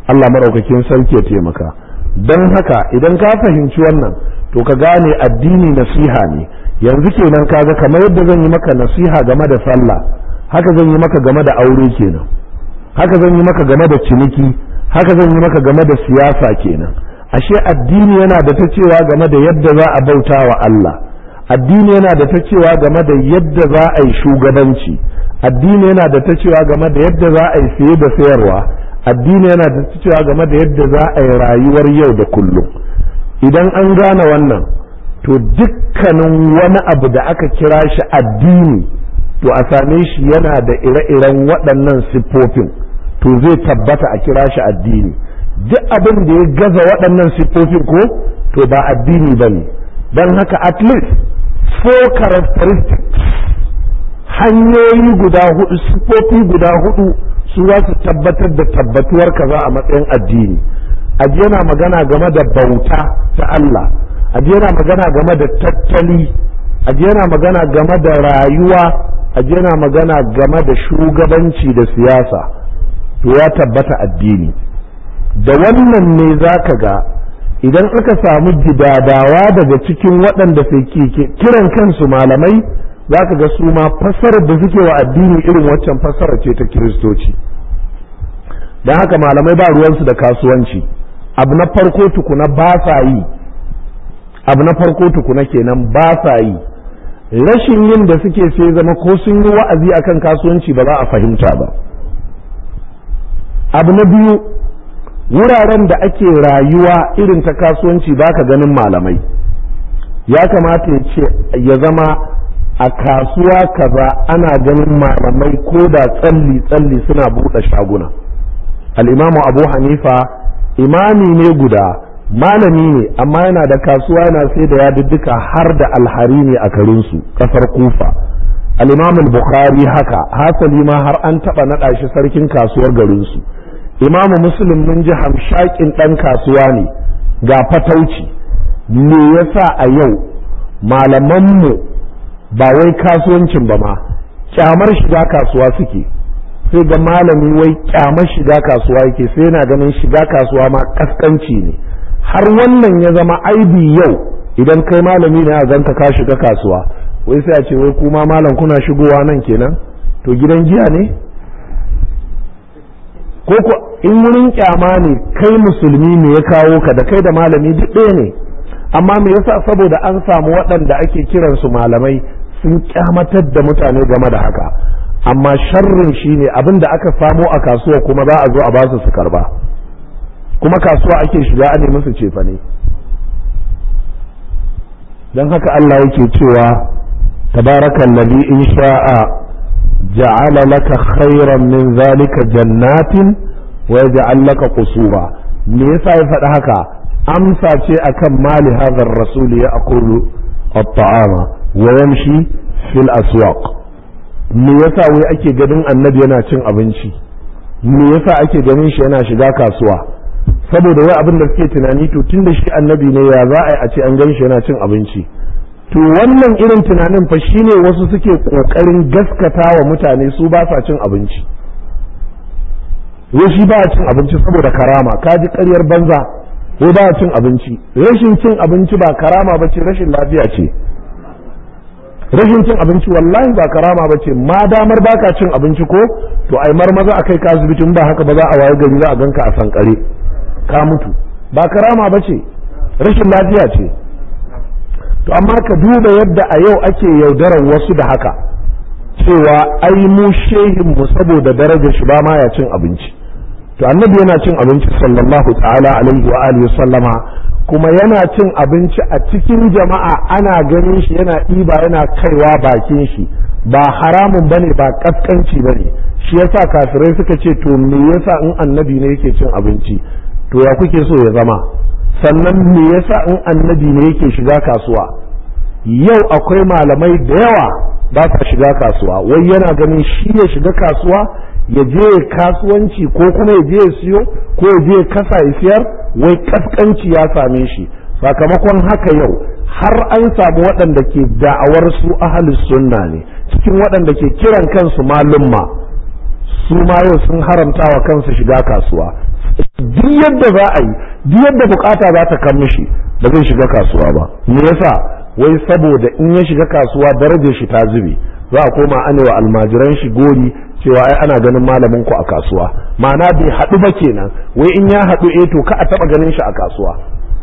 Allah maɗaukakin sarki ya taimaka don haka idan ka fahimci wannan to ka gane addini nasiha ne yanzu kenan kaga kamar yadda zan yi maka nasiha game da sallah haka zan yi maka game da aure kenan haka zan yi maka game da ciniki haka zan yi maka game da siyasa kenan ashe addini yana da ta cewa game da yadda za a bauta wa Allah addini yana da ta cewa game da yadda za a yi shugabanci addini yana da ta cewa game da yadda za a yi saye da sayarwa addini yana da ta cewa game da yadda za a yi rayuwar yau da kullum idan an gane wannan to dukkanin wani abu da aka kira shi addini to a same shi yana da ire-iren waɗannan siffofin to zai tabbata a kira shi addini duk abin da ya gaza waɗannan siffofin ko to ba addini ba ne don haka at least four characteristics hanyoyi guda hudu siffofi guda hudu su za su tabbatar da tabbatuwar kaza a matsayin addini aji yana magana game da bauta ta Allah aji yana magana game da tattali aji yana magana game da rayuwa aji yana magana game da shugabanci da siyasa to ya tabbata addini da wannan ne za ka ga idan aka samu gidadawa daga cikin waɗanda ke kiran kansu malamai za ka ga su ma fassarar da suke wa addini irin waccan fassara ce ta kiristoci don haka malamai ba ruwansu da kasuwanci abu na farko tukuna ba sa yi abu na farko tukuna kenan ba sa yi rashin yin da suke sai zama ko sun yi wa'azi akan kasuwanci ba za a fahimta ba abu na biyu wuraren da ake rayuwa irin ta kasuwanci ba ka ganin malamai ya kamata ya ce ya zama a kasuwa kaza ana ganin malamai ko da tsalli-tsalli suna buɗe shaguna al'imamu abu hanifa imami ne guda malami ne amma yana da kasuwa yana sai da yadudduka har da alhari ne a garinsu ƙasar kufa al'imamu bukhari haka hasali ma har an taɓa naɗa shi sarkin kasuwar garinsu imamu muslim mun ji hamshakin ɗan kasuwa ne ga fatauci me yasa a yau malamanmu ba wai kasuwancin ba ma kyamar shiga kasuwa suke sai ga malami wai kyamar shiga kasuwa yake sai yana ganin shiga kasuwa ma kaskanci ne har wannan ya zama aibi yau idan kai malami ne a zanta ka shiga kasuwa wai sai a ce wai kuma malam kuna shigowa nan kenan to gidan giya ne ko ko in wurin kyama ne kai musulmi ne ya kawo ka da kai da malami duk ɗaya ne amma me yasa saboda an samu waɗanda ake kiransu malamai sun kyamatar da mutane game da haka amma sharrin shine abin da aka samo a kasuwa kuma za a zo a basu su karba kuma kasuwa ake shiga a nemi su cefa ne don haka Allah yake cewa tabarakan ladhi in sha'a ja'ala laka khairan min zalika jannatin wa yaj'al laka qusura me yasa ya faɗi haka amsa ce akan mali hadha ar-rasul ya aqulu at-ta'ama wa yamshi fil aswaq me yasa wai ake ganin annabi yana cin abinci me yasa ake ganin shi yana shiga kasuwa saboda wai abin da suke tunani to tunda shi annabi ne ya za a yi a ce an gan shi yana cin abinci to wannan irin tunanin fa shine wasu suke kokarin gaskata wa mutane su ba sa cin abinci wai shi ba cin abinci saboda karama ka ji ƙaryar banza wai ba cin abinci rashin cin abinci ba karama ba ce rashin lafiya ce rashin cin abinci wallahi ba karama ba ce ma damar baka cin abinci ko to ai marmaza a kai ka asibiti in ba haka ba za a waye gari za a ganka a sankare ka mutu ba karama ba ce rashin lafiya ce to amma ka duba yadda a yau ake yaudarar wasu da haka cewa ai mu shehin mu saboda darajar shi ba ma ya cin abinci to annabi yana cin abinci sallallahu ta'ala alaihi wa alihi sallama kuma yana cin abinci a cikin jama'a ana ganin shi yana ɗiba yana kaiwa bakin shi ba haramun bane ba kaskanci bane shi yasa kafirai suka ce to me yasa in annabi ne yake cin abinci to ya kuke so ya zama sannan me yasa in annabi ne yake shiga kasuwa yau akwai malamai da yawa ba sa shiga kasuwa wai yana ganin shi ya shiga kasuwa ya je kasuwanci ko kuma ya je ya siyo ko ya je kasa ya siyar wai kaskanci ya same shi sakamakon haka yau har an samu waɗanda ke da'awar su ahalus sunna ne cikin waɗanda ke kiran kansu malumma su ma yau sun haramta wa kansu shiga kasuwa duk yadda za a yi duk yadda bukata za ta kan mishi ba zai shiga kasuwa ba me yasa wai saboda in ya shiga kasuwa darajar shi ta zube za a koma ana wa almajiran shi gori cewa ai ana ganin malamin ku a kasuwa ma'ana bai haɗu ba kenan wai in ya haɗu eh to ka a taɓa ganin shi a kasuwa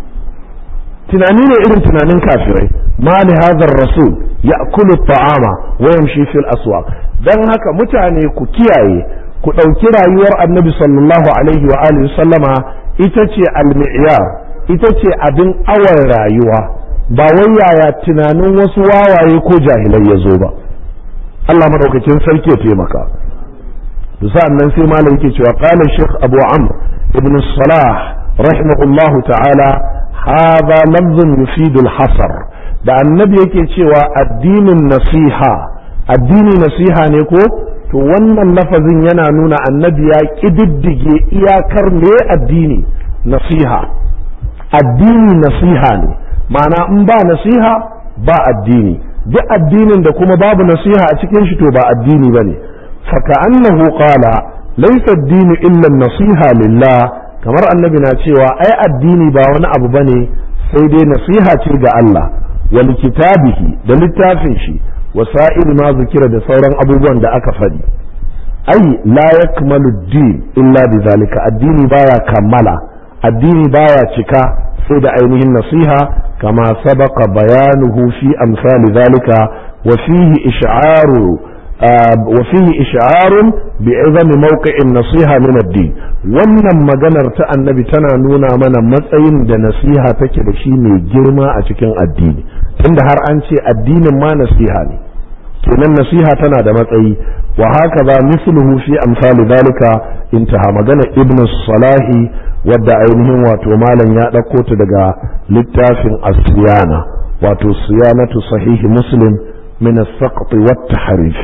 tunani ne irin tunanin kafirai ma li hadhar rasul ya'kulu ta'ama wa yamshi fil aswaq dan haka mutane ku kiyaye ku ɗauki rayuwar annabi sallallahu alaihi wa alihi sallama ita ce al-mi'yar ita ce abin awar rayuwa ba wai yaya tunanin wasu wawaye ko jahilai ya zo ba Allah madaukakin sarki ya taimaka sa'an nan sai malam yake cewa qala shaykh abu amr ibn salah rahimahullah ta'ala hadha lafzun yufidu al-hasr da annabi yake cewa addinin nasiha addini nasiha ne ko to wannan lafazin yana nuna annabi ya kididdige iyakar me addini nasiha addini nasiha ne ma'ana in ba nasiha ba addini duk addinin da kuma babu nasiha a cikin shi to ba addini bane faka'annahu qala laysa ad-dinu illa nasiha lillah kamar annabi na cewa ai addini ba wani abu bane sai dai nasiha ce ga Allah wal kitabihi da littafin shi wasa'il ma zikira da sauran abubuwan da aka faɗi ai la yakmalu ad-din illa bizalika addini baya kammala addini baya cika sai da ainihin nasiha kama sabaka bayanuhu fi amsali zalika wa fihi ish'aru wa fihi ish'arun bi'izami mawqi'in nasiha min ad-din wannan maganar ta annabi tana nuna mana matsayin da nasiha take da shi mai girma a cikin addini tunda har an ce addinin ma nasiha ne kenan nasiha tana da matsayi wa haka ba misluhu fi amsali zalika intaha magana ibnu salahi wadda ainihin wato malam ya ɗauko ta daga littafin asiyana wato siyanatu sahihi muslim min as-saqt wa at-tahrif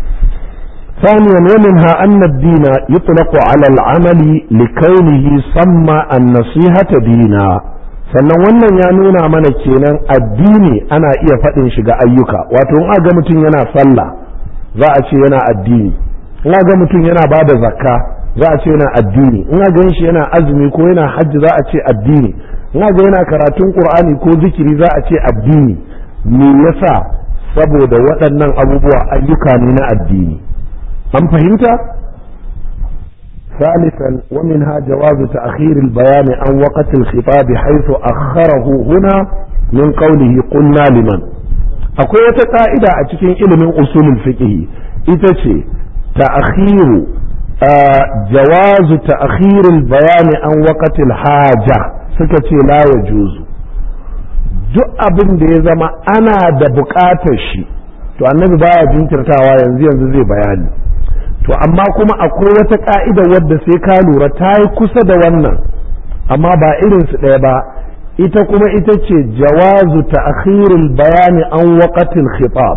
ثانيا ومنها أن الدين يطلق على العمل لكونه سمى النصيحة دينا sannan wannan ya nuna mana kenan addini ana iya faɗin shiga ayyuka wato in ga mutum yana sallah za a ce yana addini in ga mutum yana ba da zakka za a ce yana addini in ga shi yana azumi ko yana hajji za a ce addini in ga yana karatun qur'ani ko zikiri za a ce addini me yasa saboda waɗannan abubuwa ayyuka ne na addini an fahimta ثالثا ومنها جواز تأخير البيان عن وقت الخطاب حيث أخره هنا من قوله قلنا لمن akwai wata ƙa'ida a cikin ilimin usulul fiqh ita ce ta'khiru jawazu ta'khirul bayani an waqatil haja suka ce la yajuzu duk abin da ya zama ana da buƙatar shi to annabi baya jinkirtawa yanzu yanzu zai bayani to amma kuma akwai wata ka'ida wadda sai ka lura ta yi kusa da wannan amma ba irin su ɗaya ba ita kuma ita ce jawazu ta'khirul bayani an waqatil khitab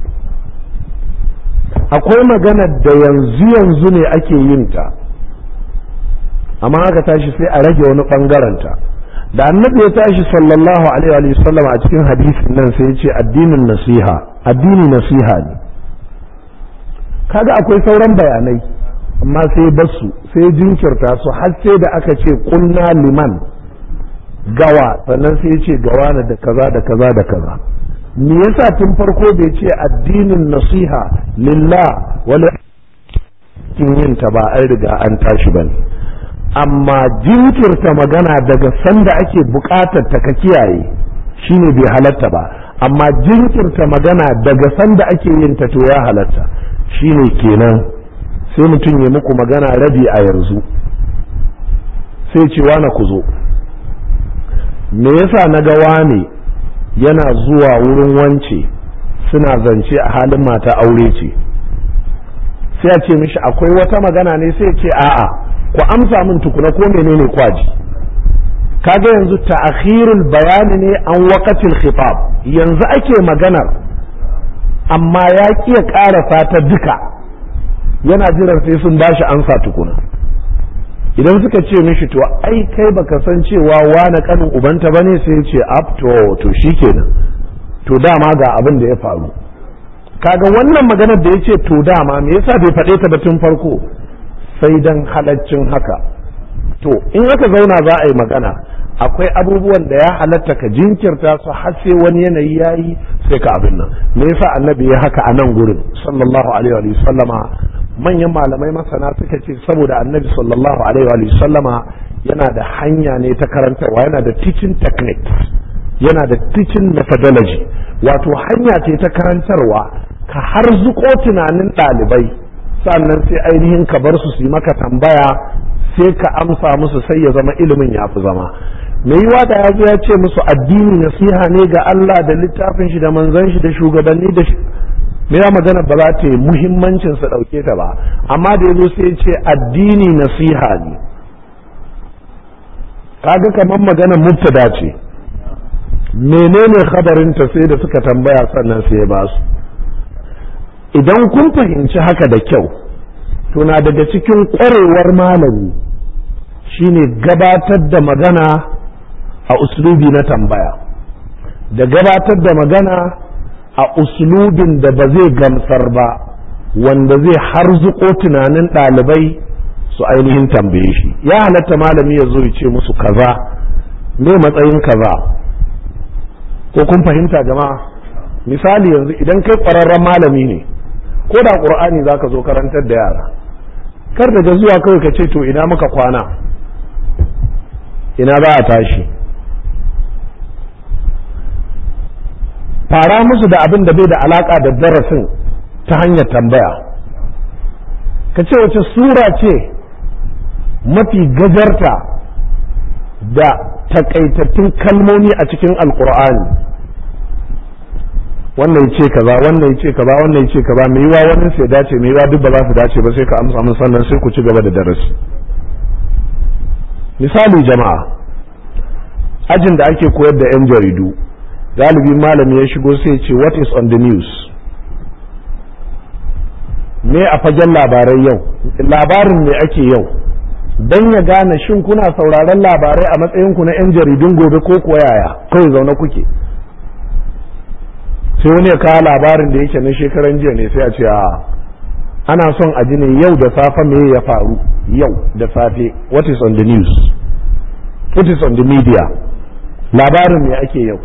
akwai magana da yanzu yanzu ne ake yin ta amma aka tashi sai a rage wani bangaren ta da annabi ya tashi sallallahu alaihi wa sallam a cikin hadisin nan sai ya ce addinin nasiha addini nasiha ne kaga akwai sauran bayanai amma sai basu sai jinkirta su har sai da aka ce kunna liman gawa sannan sai ya ce gawa na da kaza da kaza da kaza me yasa tun farko bai ce addinin nasiha lillah wala kin yin ta ba an riga an tashi bane amma jinkirta magana daga sanda ake bukatar ta ka kiyaye shine bai halatta ba amma jinkirta magana daga sanda ake yin ta to ya halatta shine kenan sai mutum ya muku magana rabi a yanzu sai ce wane ku zo me yasa na ga wane yana zuwa wurin wance suna zance a halin mata aure ce sai a ce mishi akwai wata magana ne sai ce a'a ku amsa min tukuna ko menene kwaji kaga yanzu ta'khirul bayani ne an waqatil khitab yanzu ake maganar amma ya kiya ƙarasa ta duka yana jiran sai sun bashi ansa tukuna idan suka ce mishi to ai kai baka san cewa wani kanin ubanta bane sai ce up to to shikenan to dama ga abin da ya faru kaga wannan maganar da yace to dama me yasa bai faɗe ta ba tun farko sai dan halaccin haka to in aka zauna za a yi magana akwai abubuwan da ya halatta ka jinkirta su har sai wani yanayi ya yi sai ka abin nan me yasa annabi ya haka a nan gurin sallallahu alaihi wa sallama manyan malamai masana suka ce saboda annabi sallallahu alaihi wa sallama yana da hanya ne ta karantarwa yana da teaching techniques yana da teaching methodology wato hanya ce ta karantarwa ka har zuko tunanin ɗalibai sannan sai ainihin ka bar su su yi maka tambaya sai ka amsa musu sai ya zama ilimin ya fi zama mai yiwa da ya zo ya ce musu addini nasiha ne ga Allah da littafin shi da manzon shi da shugabanni da shi me ya magana ba za ta yi muhimmancin su ɗauke ta ba amma da ya zo sai ce addini nasiha ne kaga kamar magana mubtada ce menene khabarinta sai da suka tambaya sannan sai ya ba su idan kun fahimci haka da kyau to na daga cikin ƙwarewar malami shine gabatar da magana a uslubi na tambaya da gabatar da magana a uslubin da ba zai gamsar ba wanda zai harzuko tunanin ɗalibai su ainihin tambaye shi ya halatta malami ya zo ya ce musu kaza me matsayin kaza ko kun fahimta jama'a misali yanzu idan kai ƙwararren malami ne ko da ƙur'ani za ka zo karantar da yara kar daga zuwa kawai ka ce to ina muka kwana ina za a tashi fara musu da abin da bai da alaka da darasin ta hanyar tambaya ka ce wace sura ce mafi gajarta da takaitattun kalmomi a cikin alkur'ani wannan ce kaza wannan ce kaza wannan ce kaza mai yiwa wannan sai dace mai yiwa duk ba za su dace ba sai ka amsa mun sannan sai ku ci gaba da darasi misali jama'a ajin da ake koyar da 'yan jaridu galibi malami ya shigo sai ce what is on the news me a fagen labarai yau labarin me ake yau don ya gane shin kuna sauraron labarai a matsayinku na 'yan jaridun gobe ko kuwa yaya kawai zaune kuke sai wani ya kawo labarin da yake na shekaran jiya ne sai a ce a ana son a ji ne yau da safe me ya faru yau da safe what is on the news what is on the media labarin me ake yau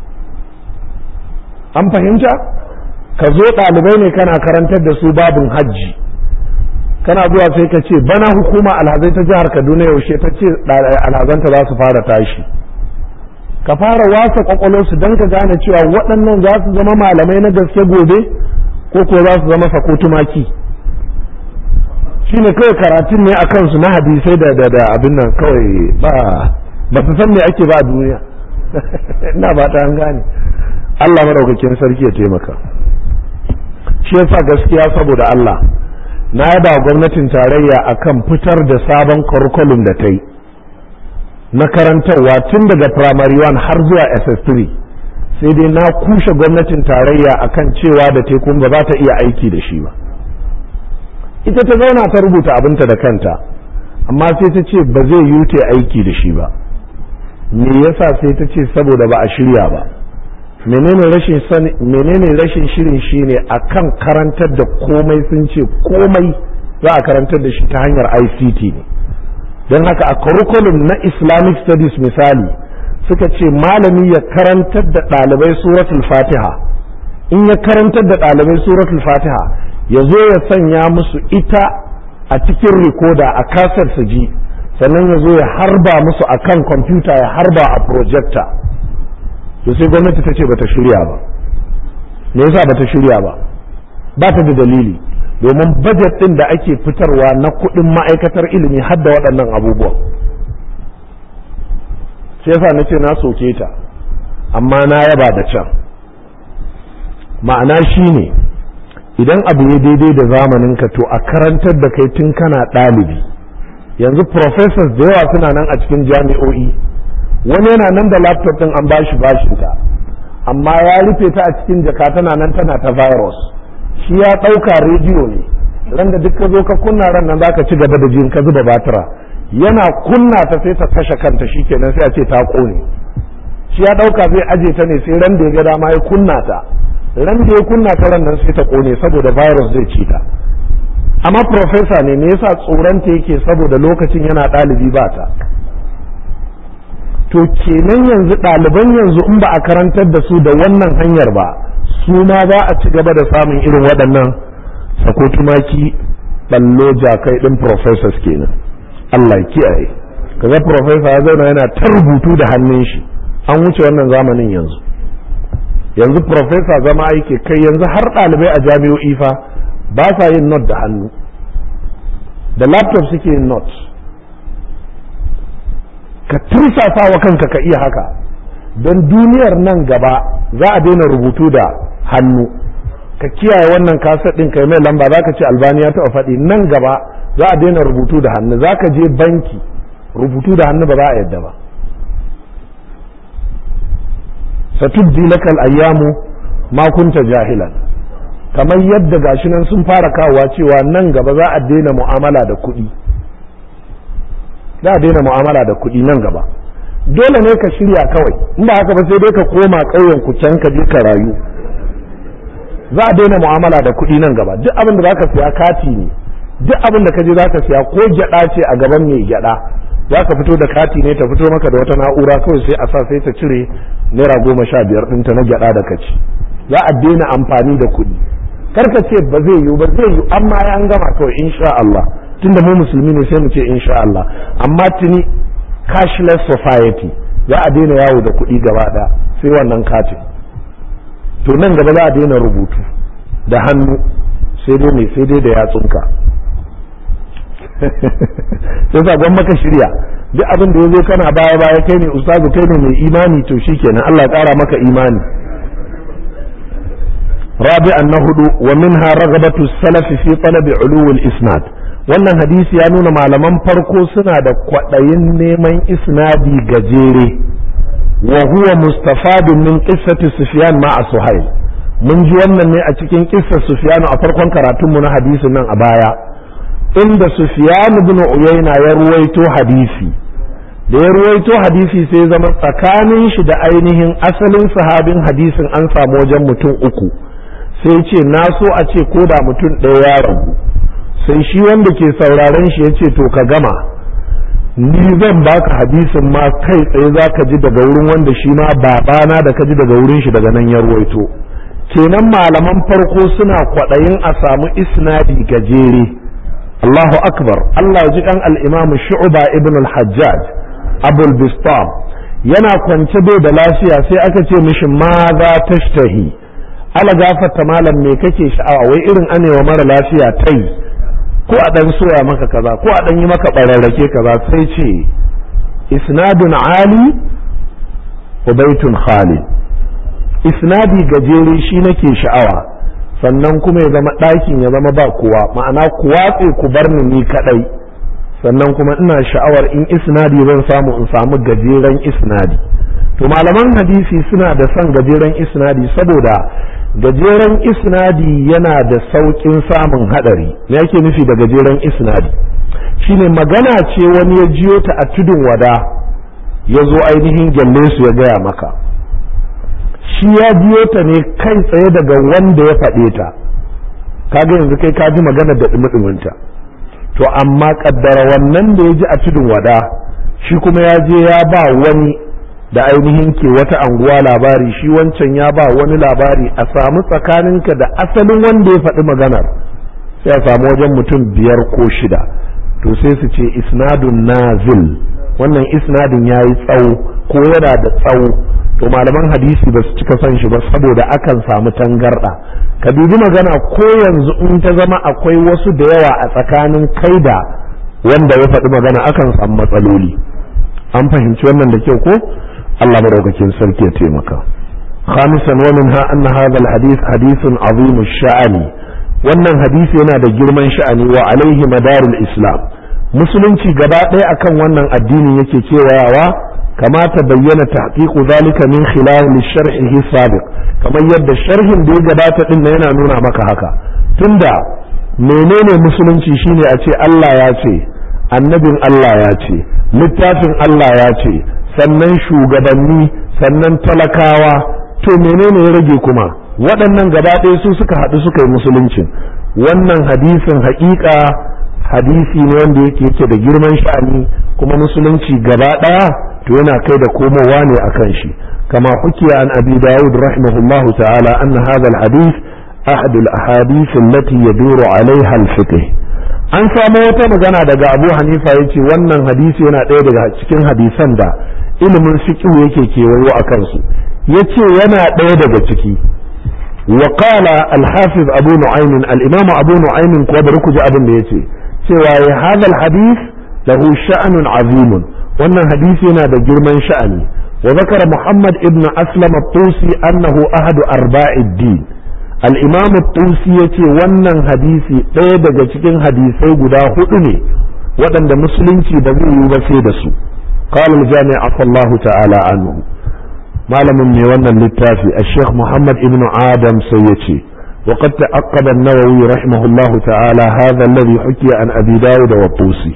an fahimta ka zo ɗalibai ne kana karantar da su babin hajji kana zuwa sai ka ce bana hukuma alhazai ta jihar kaduna yaushe ta ce alhazanta za su fara tashi ka fara wasa kwakwalwarsu don ka gane cewa waɗannan za su zama malamai na gaske gobe ko ko za su zama sako tumaki shine kawai karatun ne a kansu na hadisai da da da abin nan kawai ba ba su san me ake ba a duniya ina ba ta an gane Allah madaukakin sarki ya taimaka shi yasa gaskiya saboda Allah na yaba gwamnatin tarayya akan fitar da sabon curriculum da ta yi na karantarwa tun daga primary one har zuwa ss3 sai dai na kushe gwamnatin tarayya akan cewa da tekun ba za ta iya aiki da shi ba ita ta zauna ta rubuta abinta da kanta amma sai ta ce ba zai yi ta aiki da shi ba me yasa sai ta ce saboda ba a shirya ba menene rashin sani menene rashin shirin shine akan karantar da komai sun ce komai za a karantar da shi ta hanyar ICT ne don haka a curriculum na Islamic studies misali suka ce malami ya karantar da ɗalibai suratul fatiha in ya karantar da ɗalibai suratul fatiha ya zo ya sanya musu ita a cikin rikoda a kasar su ji sannan ya zo ya harba musu a kan kwamfuta ya harba a projector to sai gwamnati ta ce bata shirya ba me yasa bata shirya ba ba ta da dalili domin bajet ɗin da ake fitarwa na kuɗin ma'aikatar ilimi har da waɗannan abubuwan sai yasa na ce na soke ta amma na yaba da can ma'ana shi ne idan abu ya daidai da zamaninka to a karantar da kai tun kana ɗalibi yanzu professors da yawa suna nan a cikin jami'o'i wani yana nan da laptop ɗin an bashi bashinta amma ya rufe ta a cikin jaka tana nan tana ta virus shi ya ɗauka rediyo ne ran da duk ka zo ka kunna ran nan zaka ci gaba da jin ka zuba batira yana kunna ta sai ta kashe kanta shikenan sai a ce ta kone shi ya ɗauka zai aje ta ne sai ran da ya ga dama ya kunna ta ran da ya kunna ta ran nan sai ta kone saboda virus zai ci ta amma profesa ne me yasa tsoronta yake saboda lokacin yana ɗalibi ba ta to kenan yanzu ɗaliban yanzu in ba a karantar da su da wannan hanyar ba su ma za a ci gaba da samun irin waɗannan sako tumaki ballo jakai ɗin professors kenan Allah kiyaye kaga professor ya zauna yana ta rubutu da hannun shi an wuce wannan zamanin yanzu yanzu professor zama aiki kai yanzu har ɗalibai a jami'o'i fa ba sa yin not da hannu da laptop suke yin not ka tursasa wa kanka ka iya haka don duniyar nan gaba za a daina rubutu da hannu ka kiyaye wannan kasar ɗin kai mai lamba za ka ce albani ya taɓa faɗi nan gaba za a daina rubutu da hannu za ka je banki rubutu da hannu ba za a yadda ba satubdi lakal ayyamu ma kunta jahilan kamar yadda gashi nan sun fara kawowa cewa nan gaba za a daina mu'amala da kuɗi za a daina mu'amala da kuɗi nan gaba dole ne ka shirya kawai in ba haka ba sai dai ka koma ƙauyen ku can ka je ka rayu za a daina mu'amala da kuɗi nan gaba duk abin da za ka siya kati ne duk abin da ka je za ka siya ko gyaɗa ce a gaban mai gyaɗa za ka fito da kati ne ta fito maka da wata na'ura kawai sai a sa sai ta cire naira goma sha biyar ɗinta na gyaɗa da kaci za a daina amfani da kuɗi karka ce ba zai yiwu ba zai yiwu amma ya an gama kawai insha Allah tunda mu musulmi ne sai mu ce insha Allah amma tuni cashless society za a daina yawo da kuɗi gaba ɗaya sai wannan katin to nan gaba za a daina rubutu da hannu sai dai mai sai dai da yatsunka sai sa gwan maka shirya duk abin da ya zo kana baya baya kai ne ustazu kai ne mai imani to shikenan Allah ya ƙara maka imani رابعا نهد ومنها رغبة السلف في طلب علو الإسناد wannan hadisi ya nuna malaman farko suna da kwaɗayin neman isnadi gajere wa huwa mustafadun min qissati sufyan ma'a suhail mun ji wannan ne a cikin qissar sufyan a farkon karatunmu na hadisin nan a baya inda sufyan ibn uyayna ya ruwaito hadisi da ya ruwaito hadisi sai zama tsakanin shi da ainihin asalin sahabin hadisin an samu wajen mutum uku sai ce na so a ce ko da mutum ɗaya ya ragu sai shi wanda ke sauraron shi ya ce to ka gama ni zan baka hadisin ma kai tsaye za ka ji daga wurin wanda shi ma babana da ka ji daga wurin shi daga nan ya ruwaito kenan malaman farko suna kwaɗayin a samu isnadi gajere Allahu akbar Allah ya ji kan al-Imam Shu'ba ibn al-Hajjaj Abul Bistam yana kwance bai da lafiya sai aka ce mishi ma za tashtahi ala gafarta malam me kake sha'awa wai irin anewa mara lafiya tai ko a dan soya maka kaza ko a dan yi maka bararrake kaza sai ce isnadun ali wa baitun khali isnadi gajere shi nake sha'awa sannan kuma ya zama ɗakin ya zama ba kowa ma'ana ku watse ku bar ni ni kadai sannan kuma ina sha'awar in isnadi zan samu in samu gajeren isnadi to malaman hadisi suna da son gajeren isnadi saboda gajeren isnadi yana da sauƙin samun haɗari me yake nufi da gajeren isnadi shine magana ce wani ya jiyo ta a tudun wada ya zo ainihin gyalle su ya gaya maka shi ya jiyo ta ne kai tsaye daga wanda ya faɗe ta kaga yanzu kai ka ji magana da ɗumi to amma kaddara wannan da ya ji a tudun wada shi kuma ya je ya ba wani da ainihin ke wata anguwa labari shi wancan ya ba wani labari a samu tsakaninka da asalin wanda ya faɗi maganar sai a samu wajen mutum biyar ko shida to sai su ce isnadun nazil wannan isnadin ya yi tsawo ko yana da tsawo to malaman hadisi ba su cika son shi ba saboda akan samu tangarɗa ka dubi magana ko yanzu in ta zama akwai wasu da yawa a tsakanin kai da wanda ya faɗi magana akan samu matsaloli an fahimci wannan da kyau ko Allah madaukakin sarki ya taimaka خامسا ومنها أن هذا الحديث حديث عظيم الشأن wannan hadisi yana da girman sha'ani wa alaihi madarul islam musulunci gaba ɗaya akan wannan addini yake kewayawa kama ta bayyana tahqiqu zalika min khilal sharhihi sabiq kamar yadda sharhin da ya gabata din yana nuna maka haka tunda menene musulunci shine a ce Allah ya ce annabin Allah ya ce littafin Allah ya ce sannan shugabanni sannan talakawa to menene ya rage kuma waɗannan gaba ɗaya su suka haɗu suka yi musuluncin wannan hadisin haƙiƙa hadisi ne wanda yake yake da girman sha'ani kuma musulunci gaba ɗaya to yana kai da komowa ne akan shi kama hukiya an abi dawud rahimahullahu ta'ala anna hadha al-hadith ahad al-ahadith allati yaduru alaiha al-fiqh an samu wata magana daga abu hanifa yace wannan hadisi yana ɗaya daga cikin hadisan da ilimin fiqh yake kewayo a kansu yace yana ɗaya daga ciki وقال الحافظ أبو نعيم الإمام أبو نعيم كوبرك أبن يتي سوى هذا الحديث له شأن عظيم وأن حديثنا ده جرمان شأني وذكر محمد ابن أسلم الطوسي أنه أحد أرباع الدين الإمام الطوسي يتي وأن حديثي قيدة جتكين حديثي قدا هدني وأن ده مسلم بذي يبسيدسو قال الجامع عفى الله تعالى عنه malamin mai wannan littafi a sheikh muhammad ibn adam sai ya ce وقد تأقب النووي رحمه الله تعالى هذا الذي حكي عن أبي داود والطوسي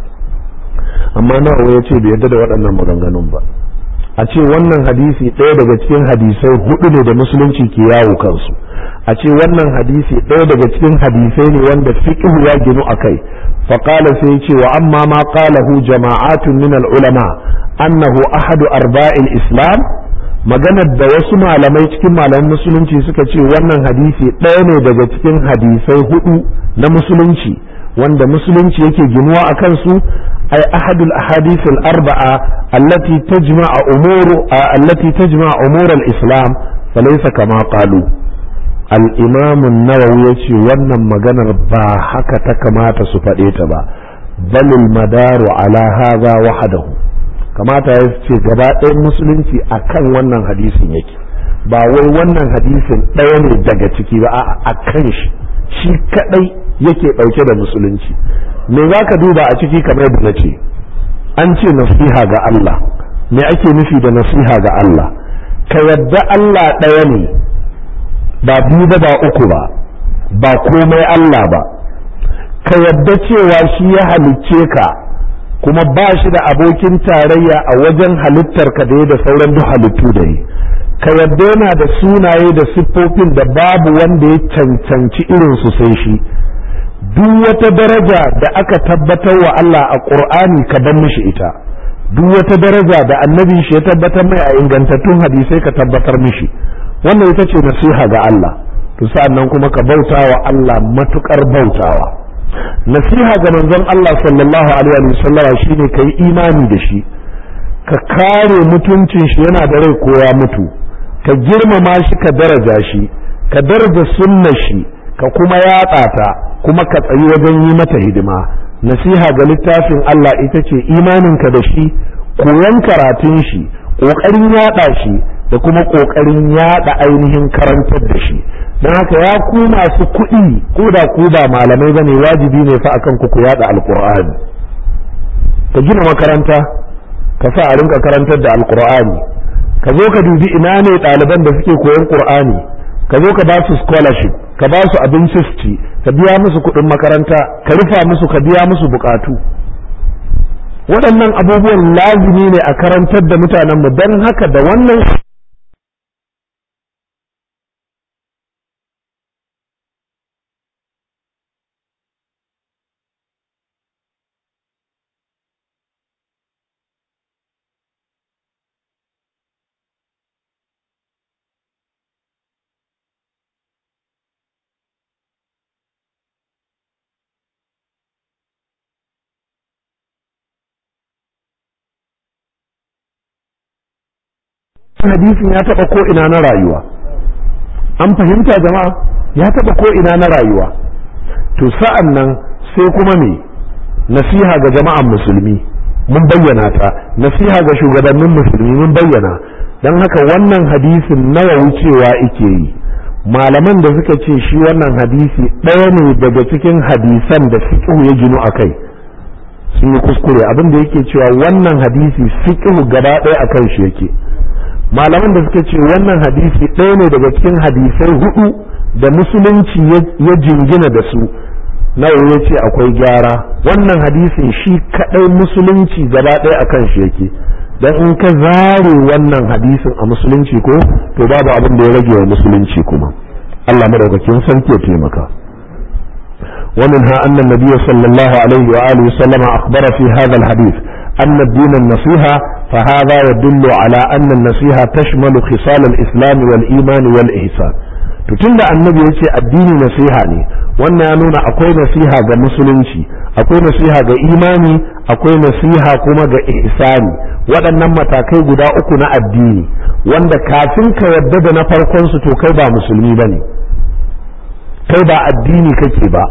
أما نووي يتي بيدد waɗannan maganganun ba a ce wannan hadisi ɗaya daga cikin hadisai hudu ne da musulunci ke yawo kansu a ce wannan hadisi ɗaya daga cikin hadisai ne wanda fiqhu ya ginu a kai faƙala sai ce wa amma ma qalahu jama'atun min al-ulama annahu ahadu arba'il islam maganar da wasu malamai cikin malaman musulunci suka ce wannan hadisi ɗaya ne daga cikin hadisai hudu na musulunci wanda musulunci yake ginuwa a kansu ay ahadul ahadith al-arba'a allati tajma'a umur allati tajma'a umur al-islam falaysa kama qalu al-imam an-nawawi yace wannan maganar ba haka ta kamata su faɗe ta ba bal al-madaru ala hadha wahdahu kamata ya ce gaba ɗayan musulunci a kan wannan hadisin yake ba wai wannan hadisin ɗaya ne daga ciki ba a kan shi shi kaɗai yake ɗauke da musulunci me za ka duba a ciki kamar da na ce an ce nasiha ga Allah me ake nufi da nasiha ga Allah ka yadda Allah ɗaya ne ba biyu ba ba uku ba ba komai Allah ba ka yadda cewa shi ya halicce ka kuma ba shi da abokin tarayya a wajen halittar ka da da sauran duk halittu da yi ka yadda yana da sunaye da siffofin da babu wanda ya cancanci irin su sai shi duk wata daraja da aka tabbatar wa Allah a Qur'ani ka bar mishi ita duk wata daraja da annabi shi ya tabbatar mai a ingantattun hadisai ka tabbatar mishi wannan ita ce nasiha ga Allah to sa'annan kuma ka bauta wa Allah matukar bautawa nasiha ga manzon Allah sallallahu alaihi wa sallama shine kai imani da shi ka kare mutuncin shi yana da rai ko ya mutu ka girmama shi ka daraja shi ka daraja sunnar shi ka kuma yatsa ta kuma ka tsayi wajen yi mata hidima nasiha ga littafin Allah ita ce imaninka da shi koyon karatun shi ƙoƙarin yaɗa shi da kuma ƙoƙarin yaɗa ainihin karantar da shi don haka ya ku masu kuɗi ko da ku ba malamai bane wajibi ne fa akan ku ku yada alqur'ani ka gina makaranta ka sa a rinka karantar da alqur'ani ka zo ka dubi ina ne ɗaliban da suke koyon qur'ani ka zo ka ba su scholarship ka ba su abinci su ci ka biya musu kuɗin makaranta ka rufa musu ka biya musu bukatu waɗannan abubuwan lazimi ne a karantar da mutanenmu don haka da wannan hadisin ya taba ko ina na rayuwa an fahimta jama'a ya taba ko ina na rayuwa to sa'an nan sai kuma me nasiha ga jama'an musulmi mun bayyana ta nasiha ga shugabannin musulmi mun bayyana don haka wannan hadisin nawa wucewa ike yi malaman da suka ce shi wannan hadisi ɗaya ne daga cikin hadisan da fiqhu ya ginu a kai sun yi kuskure abin da yake cewa wannan hadisi fiqhu gaba ɗaya a kan shi yake malaman da suka ce wannan hadisi ɗaya ne daga cikin hadisai hudu da musulunci ya jingina da su nawa ya ce akwai gyara wannan hadisin shi kaɗai musulunci gaba ɗaya akan shi yake dan in ka zare wannan hadisin a musulunci ko to babu abin da ya rage wa musulunci kuma Allah madaukakin sarki ya taimaka ومنها أن النبي صلى الله عليه وآله وسلم أخبر في هذا الحديث أن الدين النصيحة فهذا يدل على أن النصيحة تشمل خصال الإسلام والإيمان والإحسان tunda annabi ya ce addini nasiha ne wannan ya nuna akwai nasiha ga musulunci akwai nasiha ga imani akwai nasiha kuma ga ihsani waɗannan matakai guda uku na addini wanda kafin ka yarda da na farkon su to kai ba musulmi bane kai ba addini kake ba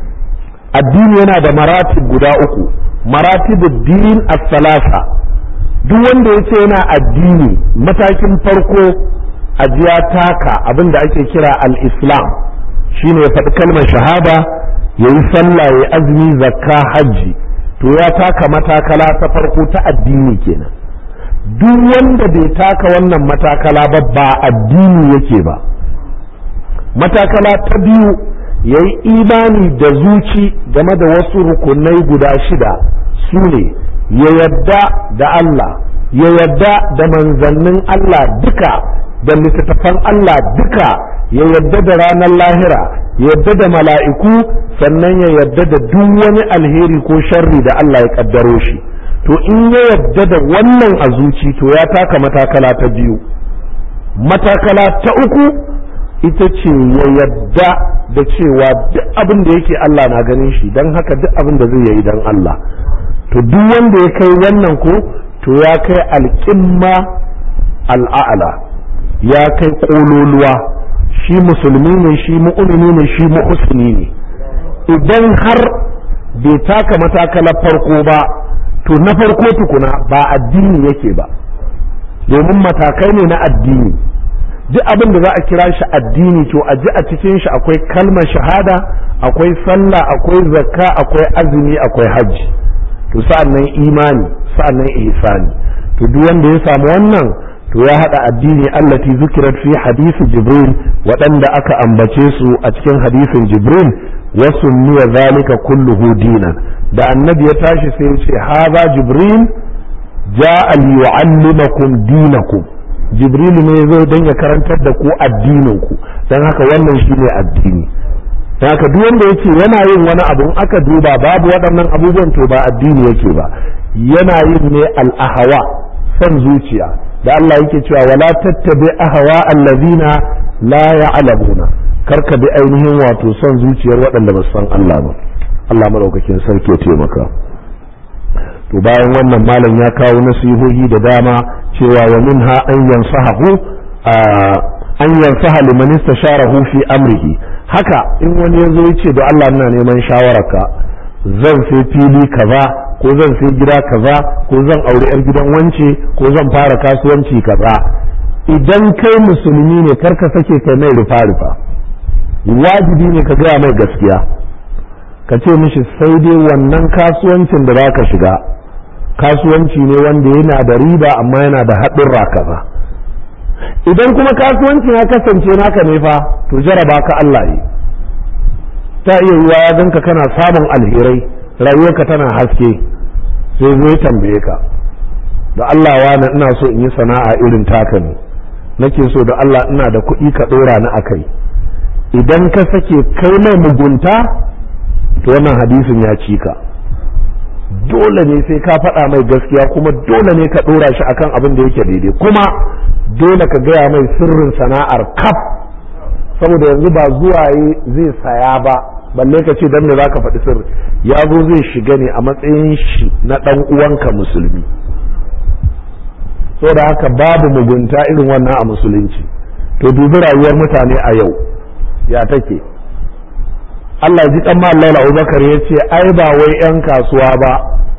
addini yana da maratib guda uku maratibud din as-salasa duk wanda yace yana addini matakin farko ajiya taka abin da ake kira al-islam shine ya faɗi kalmar shahada yayi sallah yayi azumi zakka hajji to ya taka matakala ta farko ta addini kenan duk wanda bai taka wannan matakala ba ba addini yake ba matakala ta biyu ya yi imani da zuci game da wasu rukunai guda shida su ne ya yadda da Allah ya yadda da manzannin Allah duka da littattafan Allah duka ya yadda da ranar lahira ya yadda da mala'iku sannan ya yadda da duk wani alheri ko sharri da Allah ya kaddaro shi to in ya yadda da wannan a zuci to ya taka matakala ta biyu matakala ta uku ita ce ya yadda da cewa duk abin da yake Allah na ganin shi don haka duk abin da zai yi don Allah to duk wanda ya kai wannan ko to ya kai alƙimma al'a'ala ya kai ƙololuwa shi musulmi ne shi mu'mini ne shi muhsini ne idan har bai taka matakalar farko ba to na farko tukuna ba addini yake ba domin matakai ne na addini duk abin da za a kira shi addini to a ji a cikin shi akwai kalmar shahada akwai sallah akwai zakka akwai azumi akwai hajji to sa'annan imani sa'annan ihsani to duk wanda ya samu wannan to ya hada addini allati zukirat fi hadisi jibril waɗanda aka ambace su a cikin hadisin jibril wasu miya zalika kulluhu dinan da annabi ya tashi sai ya ce haza jibril ja'a li yu'allimakum dinakum jibrilu ne zo don ya karantar da ku addinin ku don haka wannan shine addini don haka duk wanda yake yana yin wani abu in aka duba babu waɗannan abubuwan to ba addini yake ba yana yin ne al'ahawa son zuciya da Allah yake cewa wala tattabi ahawa allazina la ya'lamuna karka bi ainihin wato son zuciyar waɗanda ba san Allah ba Allah madaukakin sarki ya taimaka to bayan wannan malam ya kawo nasihohi da dama cewa wa minha an yansahu an yansaha liman istasharahu fi amrihi haka in wani yazo yace da Allah ina neman shawararka zan sai fili kaza ko zan sai gida kaza ko zan aure yar gidan wance ko zan fara kasuwanci kaza idan kai musulmi ne karka sake kai mai rufa rufa wajibi ne ka gaya mai gaskiya ka ce mishi sai dai wannan kasuwancin da za ka shiga kasuwanci ne wanda yana da riba amma yana da haɗurra kaza idan kuma kasuwancin ya kasance naka ne fa to jaraba ka Allah yi ta iya yiwa ya ganka kana samun alherai rayuwarka tana haske sai zai tambaye ka da Allah wani ina so in yi sana'a irin taka ne nake so da Allah ina da kuɗi ka ɗora ni a kai idan ka sake kai mai mugunta to wannan hadisin ya ci ka dole ne sai ka faɗa mai gaskiya kuma dole ne ka ɗora shi akan abin da yake daidai kuma dole ka gaya mai sirrin sana'ar kaf saboda yanzu ba zuwa zai saya ba balle ka ce dan me zaka faɗi sirri ya zo zai shiga ne a matsayin shi na ɗan uwanka musulmi saboda haka babu mugunta irin wannan a musulunci to dubi rayuwar mutane a yau ya take Allah ji kan Allah Abubakar ya ce ai ba wai 'yan kasuwa ba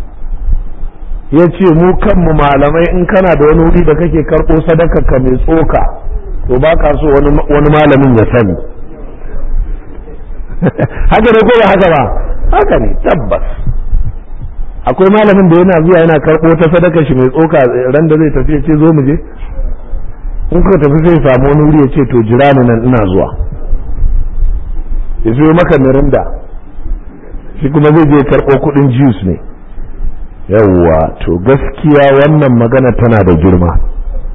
ya ce mu kanmu malamai in kana da wani wuri da kake karɓo sadaka ka mai tsoka to ba ka so wani malamin ya sani haka ne ko ba haka ba haka ne tabbas akwai malamin da yana zuwa yana karɓo ta sadaka shi mai tsoka ran da zai tafi ya ce zo mu je in kuka tafi sai samu wani wuri ya ce to jira ni nan ina zuwa ya zo maka mirinda shi kuma zai je karɓo kuɗin juice ne yawwa to gaskiya wannan magana tana da girma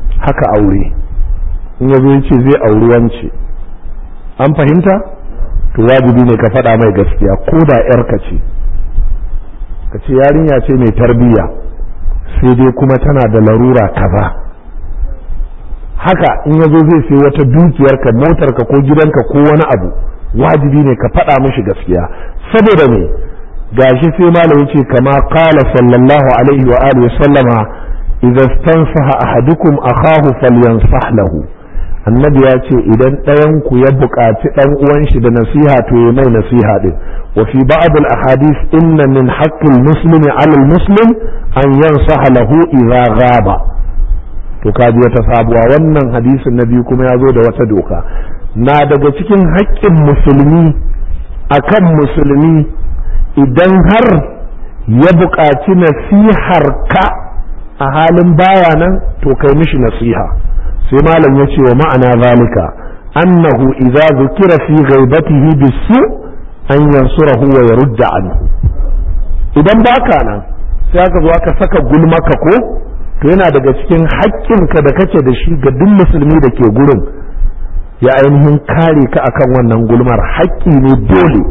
haka aure in ya zo ya ce zai auri wance an fahimta to wajibi ne ka faɗa mai gaskiya ko da yarka ce ka ce yarinya ce mai tarbiyya sai dai kuma tana da larura kaza haka in yazo zai sai wata dukiyarka motarka ko gidanka ko wani abu wajibi ne ka faɗa mishi gaskiya saboda me gashi sai malam yace kama qala sallallahu alaihi wa alihi sallama idza stansaha ahadukum akahu falyansah lahu annabi ya ce idan ɗayan ku ya buƙaci ɗan uwan shi da nasiha to ya mai nasiha din wa fi ba'd al ahadith inna min haqqi al muslimi ala al muslim an yansaha lahu idza ghaba to kaji wata sabuwa wannan hadisin na biyu kuma ya zo da wata doka na daga cikin haƙƙin musulmi akan musulmi idan har ya buƙaci nasihar ka a halin baya nan to kai mishi nasiha sai malam ya ce wa ma'ana zalika annahu idza zukira fi ghaibatihi bisu an yansurahu wa yarudda anhu idan baka nan sai aka zo aka saka gulmaka ko to yana daga cikin haƙƙinka da kake da shi ga duk musulmi da ke gurin ya ainihin kare ka akan wannan gulmar haƙƙi ne dole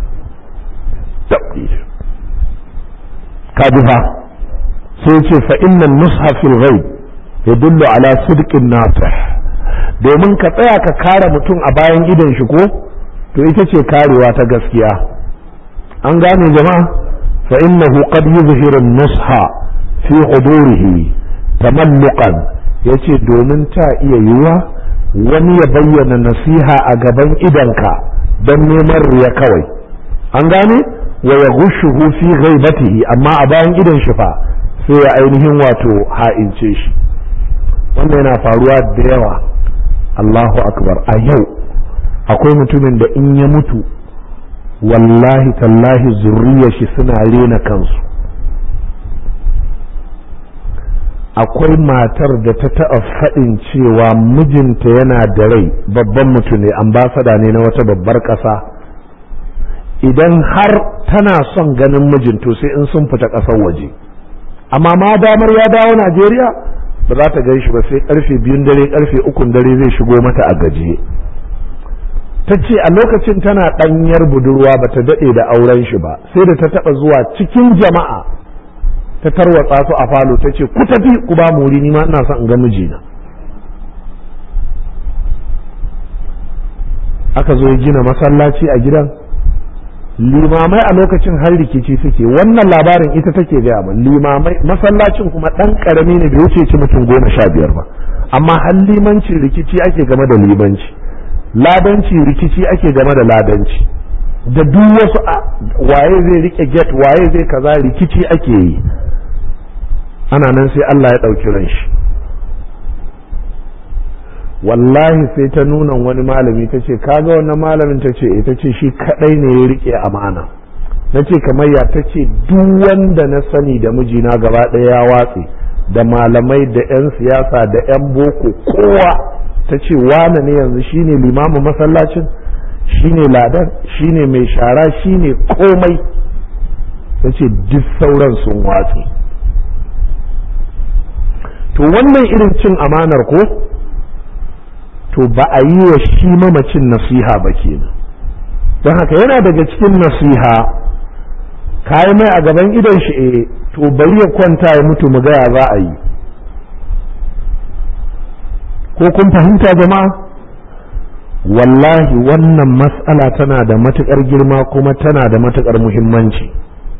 ka ji fa sai ce fa innan nusha fil ghaib yadullu ala sidqin nasih domin ka tsaya ka kare mutum a bayan idon shi ko to ita ce karewa ta gaskiya an gane jama'a fa innahu qad yuzhiru nusha fi hudurihi tamalluqan yace domin ta iya yiwa wani ya bayyana nasiha a gaban idonka don neman riya kawai an gane wa ya gushuhu fi ghaibatihi amma a bayan idon shi fa sai ya ainihin wato ha'ince shi wannan yana faruwa da yawa Allahu akbar a yau akwai mutumin da in ya mutu wallahi tallahi zurriyar shi suna rena kansu akwai matar da ta taɓa faɗin cewa mijinta yana da rai babban mutum ne ambasada ne na wata babbar ƙasa idan har tana son ganin mijin to sai in sun fita ƙasar waje amma ma damar ya dawo najeriya ba za ta gan shi ba sai karfe biyun dare karfe ukun dare zai shigo mata a gajiye ta ce a lokacin tana ɗanyar budurwa ba ta daɗe da auren shi ba sai da ta taɓa zuwa cikin jama'a ta tarwatsa su a falo ta ce ku tafi ku ba mu wuri ni ma ina son in ga mijina aka zo ya gina masallaci a gidan limamai a lokacin har rikici suke wannan labarin ita take gaya min limamai masallacin kuma ɗan ƙarami ne bai wuce ci mutum goma sha biyar ba amma har limanci rikici ake game da limanci ladanci rikici ake game da ladanci da duk wasu waye zai rike get waye zai kaza rikici ake yi ana nan sai Allah ya ɗauki ran shi wallahi sai ta nuna wani malami ta ce kaga wannan malamin ta ce ita ce shi kadai ne ya rike amana na ce kamar ya ta ce duk wanda na sani da mijina gaba ɗaya ya watse da malamai da 'yan siyasa da 'yan boko kowa ta ce wane ne yanzu shine limamin masallacin shine ladan shine mai shara shine komai ta ce duk sauran sun watse to wannan irin cin amanar ko to ba a yi wa shi mamacin nasiha ba kenan don haka yana daga cikin nasiha kayi mai a gaban idon shi eh to bari ya kwanta ya mutu mu gaya za a yi ko kun fahimta jama'a wallahi wannan mas'ala tana da matuƙar girma kuma tana da matuƙar muhimmanci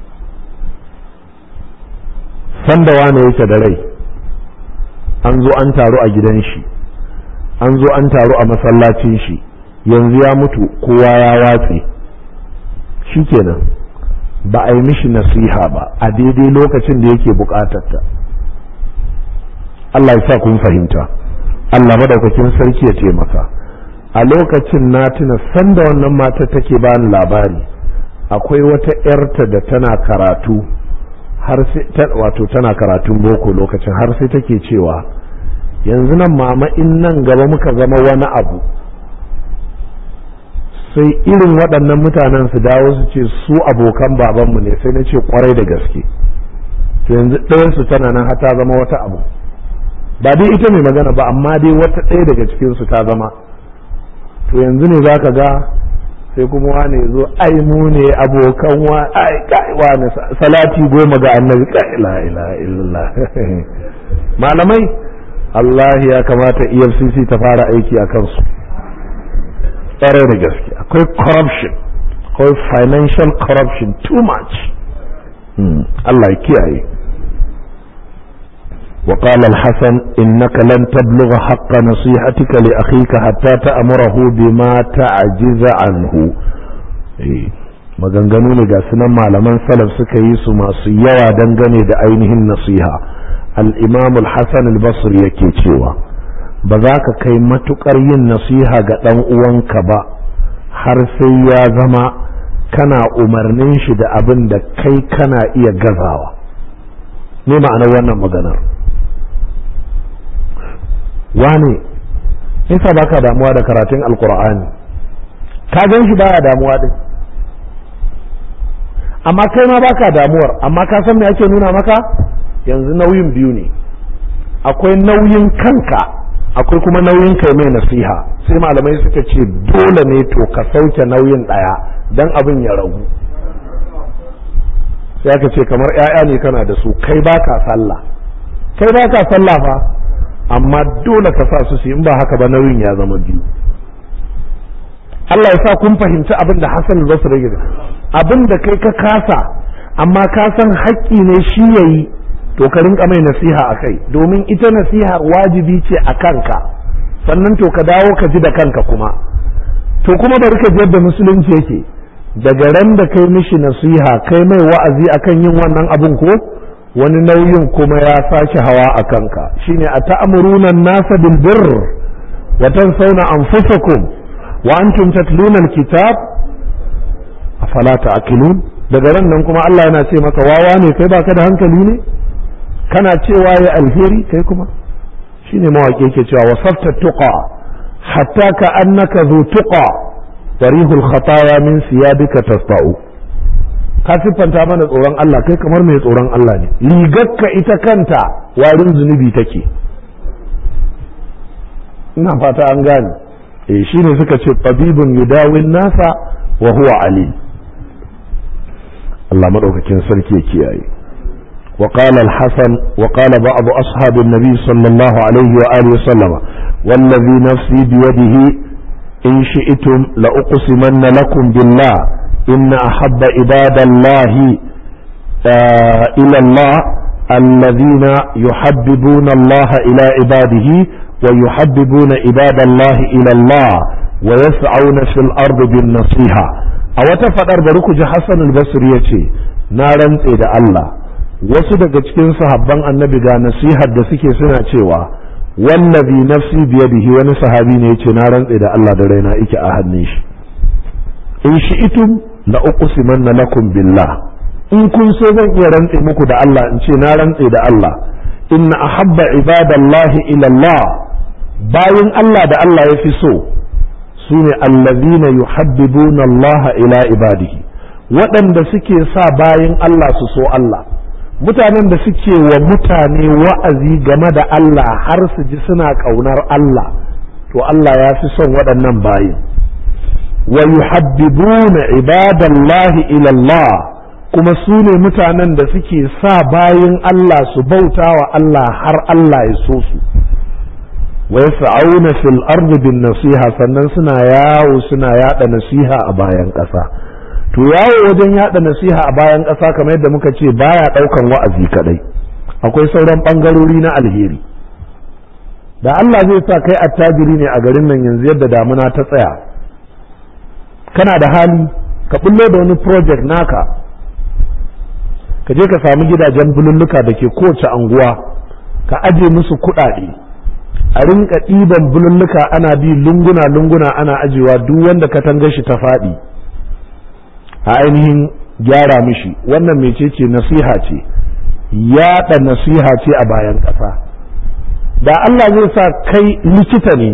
sanda wane yake da rai an zo an taru a gidan shi an zo an taru a masallacin shi yanzu ya mutu kowa ya watse shikenan ba a yi mishi nasiha ba a daidai lokacin da yake bukatarta Allah ya sa kun fahimta Allah madaukakin sarki ya taimaka a lokacin na tuna sanda wannan mata take bani labari akwai wata 'yarta da tana karatu har sai wato tana karatun boko lokacin har sai take cewa yanzu nan mama in nan gaba muka zama wani abu sai irin waɗannan mutanen su dawo su ce su abokan babanmu ne sai na ce kwarai da gaske to yanzu ɗayansu tana nan har ta zama wata abu ba dai ita mai magana ba amma dai wata ɗaya daga cikinsu ta zama to yanzu ne za ka ga sai kuma wane zo ai mu ne abokan wa ai kai wane salati goma ga annabi kai la ilaha illallah malamai Allah ya kamata EFCC ta fara aiki a kansu tsare da gaske akwai corruption akwai financial corruption too much Allah ya kiyaye وقال الحسن إنك لن تبلغ حق نصيحتك لأخيك حتى تأمره بما تعجز عنه maganganu ne ga sunan malaman salaf suka yi su masu yawa dangane da ainihin nasiha al-imam al-hasan al-basri yake cewa ba za ka kai matukar yin nasiha ga ɗan uwanka ba har sai ya zama kana umarnin shi da abin da kai kana iya gazawa ne ma'anar wannan maganar wane nisa baka damuwa da karatun alkur'ani ka gan shi baya damuwa din amma kai ma baka damuwar amma ka san me ake nuna maka yanzu nauyin biyu ne akwai nauyin kanka akwai kuma nauyin kai mai nasiha sai malamai suka ce dole ne to ka sauke nauyin ɗaya don abin ya ragu sai aka ce kamar 'ya'ya ne kana da su kai baka sallah kai baka sallah fa amma dole ka sa su su in ba haka ba nauyin ya zama biyu Allah ya sa kun fahimci abin da Hassan Basri ya abin da kai ka kasa amma ka san haƙƙi ne shi yayi to ka rinka mai nasiha a kai domin ita nasiha wajibi ce a kanka sannan to ka dawo ka ji da kanka kuma to kuma bari ka ji yadda musulunci yake daga ran da kai mishi nasiha kai mai wa'azi akan yin wannan abin ko wani nauyin kuma ya sake hawa a kanka shine a ta'amuruna nasa bil birr wa tansawna anfusakum wa antum tatluna alkitab afala ta'qilun daga ran nan kuma Allah yana ce maka wawa ne kai baka da hankali ne kana cewa ya alheri kai kuma shine mawaƙi yake cewa wasafta tuqa hatta ka annaka zu tuqa warihul khataya min siyabika tasba'u ka siffanta mana tsoron Allah kai kamar mai tsoron Allah ne rigarka ita kanta warin zunubi take ina fata an gane eh shine suka ce tabibun yudawin nasa wa huwa alim Allah madaukakin sarki ya kiyaye وقال الحسن وقال بعض أصحاب النبي صلى الله عليه وآله وسلم والذي نفسي بيده إن شئتم لأقسمن لكم بالله إن أحب عباد الله آه إلى الله الذين يحببون الله إلى عباده ويحببون عباد الله إلى الله ويسعون في الأرض بالنصيحة أو تفضل بركج حسن البصري نارا إلى الله wasu daga cikin sahabban annabi ga nasihar da suke suna cewa wallazi nafsi biyadihi wani sahabi ne yace na rantse da Allah da raina yake a hannun shi in shi'itum la uqsimanna lakum billah in kun so zan iya rantse muku da Allah in ce na rantse da Allah inna ahabba ibadallahi ila Allah bayin Allah da Allah ya fi so sune allazina yuhabbibuna Allah ila ibadihi waɗanda suke sa bayin Allah su so Allah mutanen da suke wa mutane wa'azi game da Allah har su ji suna ƙaunar Allah to Allah ya fi son waɗannan bayin wa yuhabbibuna ibadallahi ila Allah kuma su ne mutanen da suke sa bayin Allah su bauta wa Allah har Allah ya so su wa yas'auna fil ardi bin nasiha sannan suna yawo suna yada nasiha a bayan ƙasa to yawo wajen yada nasiha a bayan ƙasa kamar yadda muka ce baya ɗaukan wa'azi kadai akwai sauran ɓangarori na alheri da Allah zai sa kai attajiri ne a garin nan yanzu yadda damuna ta tsaya kana da hali ka bullo da wani project naka ka je ka samu gidajen bululluka da ke kowace anguwa ka aje musu kuɗaɗe a rinka ɗiban bululluka ana bi lunguna-lunguna ana ajewa duk wanda katanga shi ta faɗi a ainihin gyara mishi wannan mecece nasiha ce yaɗa nasiha ce a bayan ƙasa da Allah zai sa kai likita ne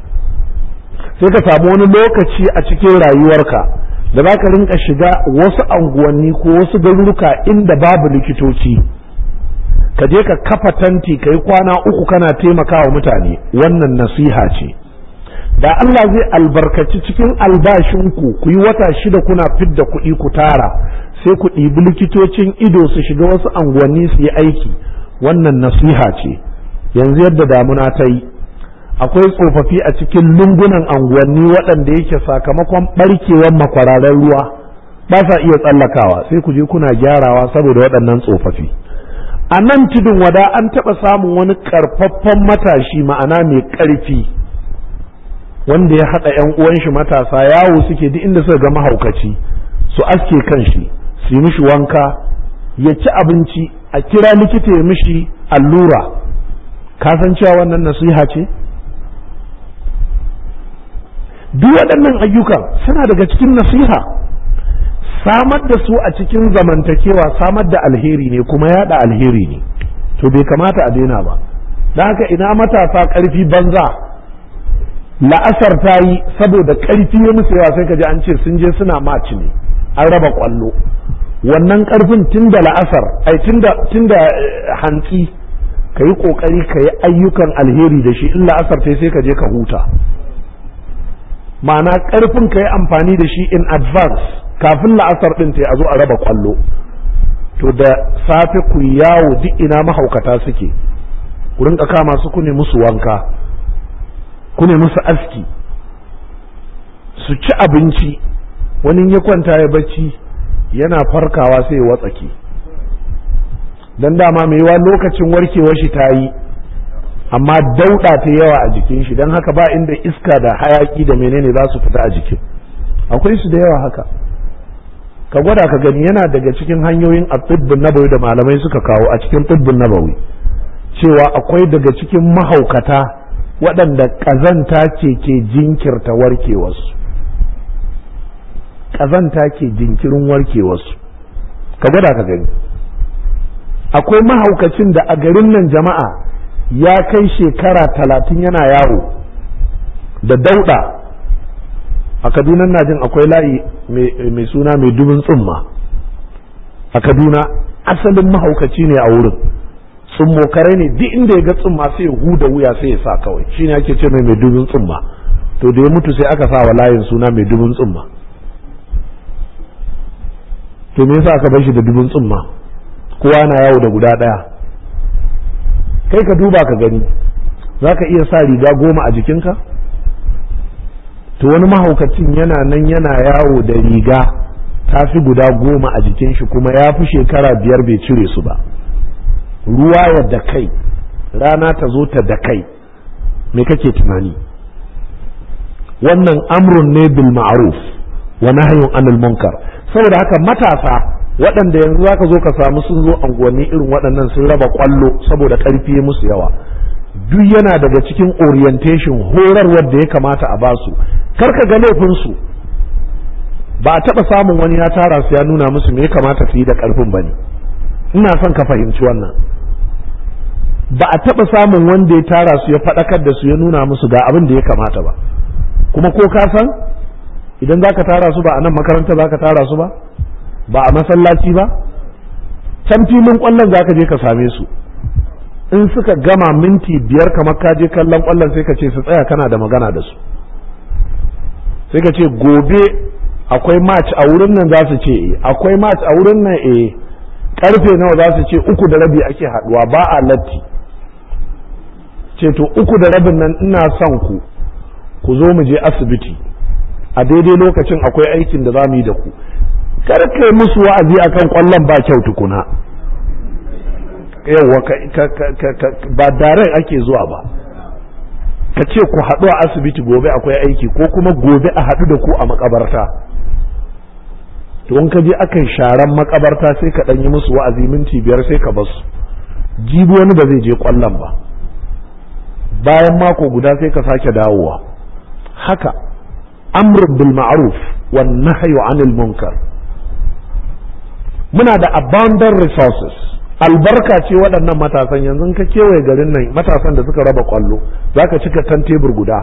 sai ka samu wani lokaci a cikin rayuwarka da za ka rinka shiga wasu anguwanni ko wasu garuruka inda babu likitoci ka je ka kafa tanti ka yi kwana uku kana taimakawa mutane wannan nasiha ce da Allah zai albarkaci cikin albashinku ku yi wata shida kuna fidda kuɗi ku tara sai ku ɗibi likitocin ido su shiga wasu anguwanni su yi aiki wannan nasiha ce yanzu yadda damuna ta yi akwai tsofaffi a cikin lungunan anguwanni waɗanda yake sakamakon ɓarkewar makwararen ruwa ba sa iya tsallakawa sai ku je kuna gyarawa saboda waɗannan tsofaffi a nan tudun wada an taɓa samun wani ƙarfaffen matashi ma'ana mai ƙarfi wanda ya haɗa 'yan uwan shi matasa yawo suke duk inda suka ga mahaukaci su aske kan shi su yi mishi wanka ya ci abinci a kira likita ya mishi allura ka san cewa wannan nasiha ce duk waɗannan ayyukan suna daga cikin nasiha samar da su a cikin zamantakewa samar da alheri ne kuma yada alheri ne to bai kamata a daina ba don haka ina matasa ƙarfi banza la'asar ta yi saboda ƙarfi ya musu yawa sai ka ji an ce sun je suna maci ne an raba ƙwallo wannan ƙarfin tun da la'asar ai tun da hantsi ka yi ƙoƙari ka yi ayyukan alheri da shi in la'asar ta sai ka je ka huta ma'ana ƙarfin ka yi amfani da shi in advance kafin la'asar ɗin ta a zo a raba ƙwallo to da safe ku yawo duk ina mahaukata suke ku rinka kama su ku ne musu wanka ku ne musu aski su ci abinci wani ya kwanta ya bacci yana farkawa sai ya watsake don dama mai yawa lokacin warkewar shi ta yi amma dauɗa ta yawa a jikin shi don haka ba inda iska da hayaki da menene za su fita a jikin akwai su da yawa haka ka gwada ka gani yana daga cikin hanyoyin a tsibbin nabawi da malamai suka kawo a cikin tsibbin nabawi cewa akwai daga cikin mahaukata waɗanda ƙazanta ce ke jinkirta warkewarsu ƙazanta ke jinkirin warkewarsu ka gwada ka gani akwai mahaukacin da a garin nan jama'a ya kai shekara talatin yana yawo da dauɗa a kaduna na jin akwai layi mai suna mai dubin tsumma a kaduna asalin mahaukaci ne a wurin tsummokarai ne duk inda ya ga tsumma sai ya huda wuya sai ya sa kawai shine ake ce mai mai dubin tsumma to da ya mutu sai aka sa wa layin suna mai dubin tsumma to me yasa aka bar shi da dubin tsumma kowa na yawo da guda ɗaya kai ka duba ka gani za ka iya sa riga goma a jikinka to wani mahaukacin yana nan yana yawo da riga ta fi guda goma a jikin shi kuma ya fi shekara biyar bai cire su ba ruwa ya da kai rana ta zo ta da kai me kake tunani wannan amrun ne bil ma'ruf wa nahyun anil munkar saboda haka matasa waɗanda yanzu zaka zo ka samu sun zo anguwanni irin waɗannan sun raba kwallo saboda ƙarfi musu yawa duk yana daga cikin orientation horarwar da ya kamata a basu karka ga laifinsu ba a taɓa samun wani ya tara su ya nuna musu me ya kamata su yi da ƙarfin ba ne ina son ka fahimci wannan ba a taɓa samun wanda ya tara su ya faɗakar da su ya nuna musu ga abin da ya kamata ba kuma ko ka san idan za ka tara su ba a nan makaranta za ka tara su ba ba a masallaci ba can filin ƙwallon za ka je ka same su in suka gama minti biyar kamar ka je kallon ƙwallon sai ka ce su tsaya kana da magana da su sai ka ce gobe akwai match a wurin nan za su ce akwai match a wurin nan eh karfe nawa za su ce uku da rabi ake haduwa ba a latti ce to uku da rabin nan ina son ku ku zo mu je asibiti a daidai lokacin akwai aikin da za mu yi da ku kar kai musu wa'azi akan kwallon ba kyau tukuna yawa ba daren ake zuwa ba ka ce ku haɗu a asibiti gobe akwai aiki ko kuma gobe a haɗu da ku a makabarta to in ka je aka yi sharan makabarta sai ka ɗan yi musu wa'azi minti biyar sai ka basu jibi wani ba zai je ƙwallon ba bayan mako guda sai ka sake dawowa haka amr bil ma'ruf wan nahyu anil munkar muna da abundant resources albarka ce waɗannan matasan yanzu ka kewaye garin nan matasan da suka raba kwallo za ka cika tan tebur guda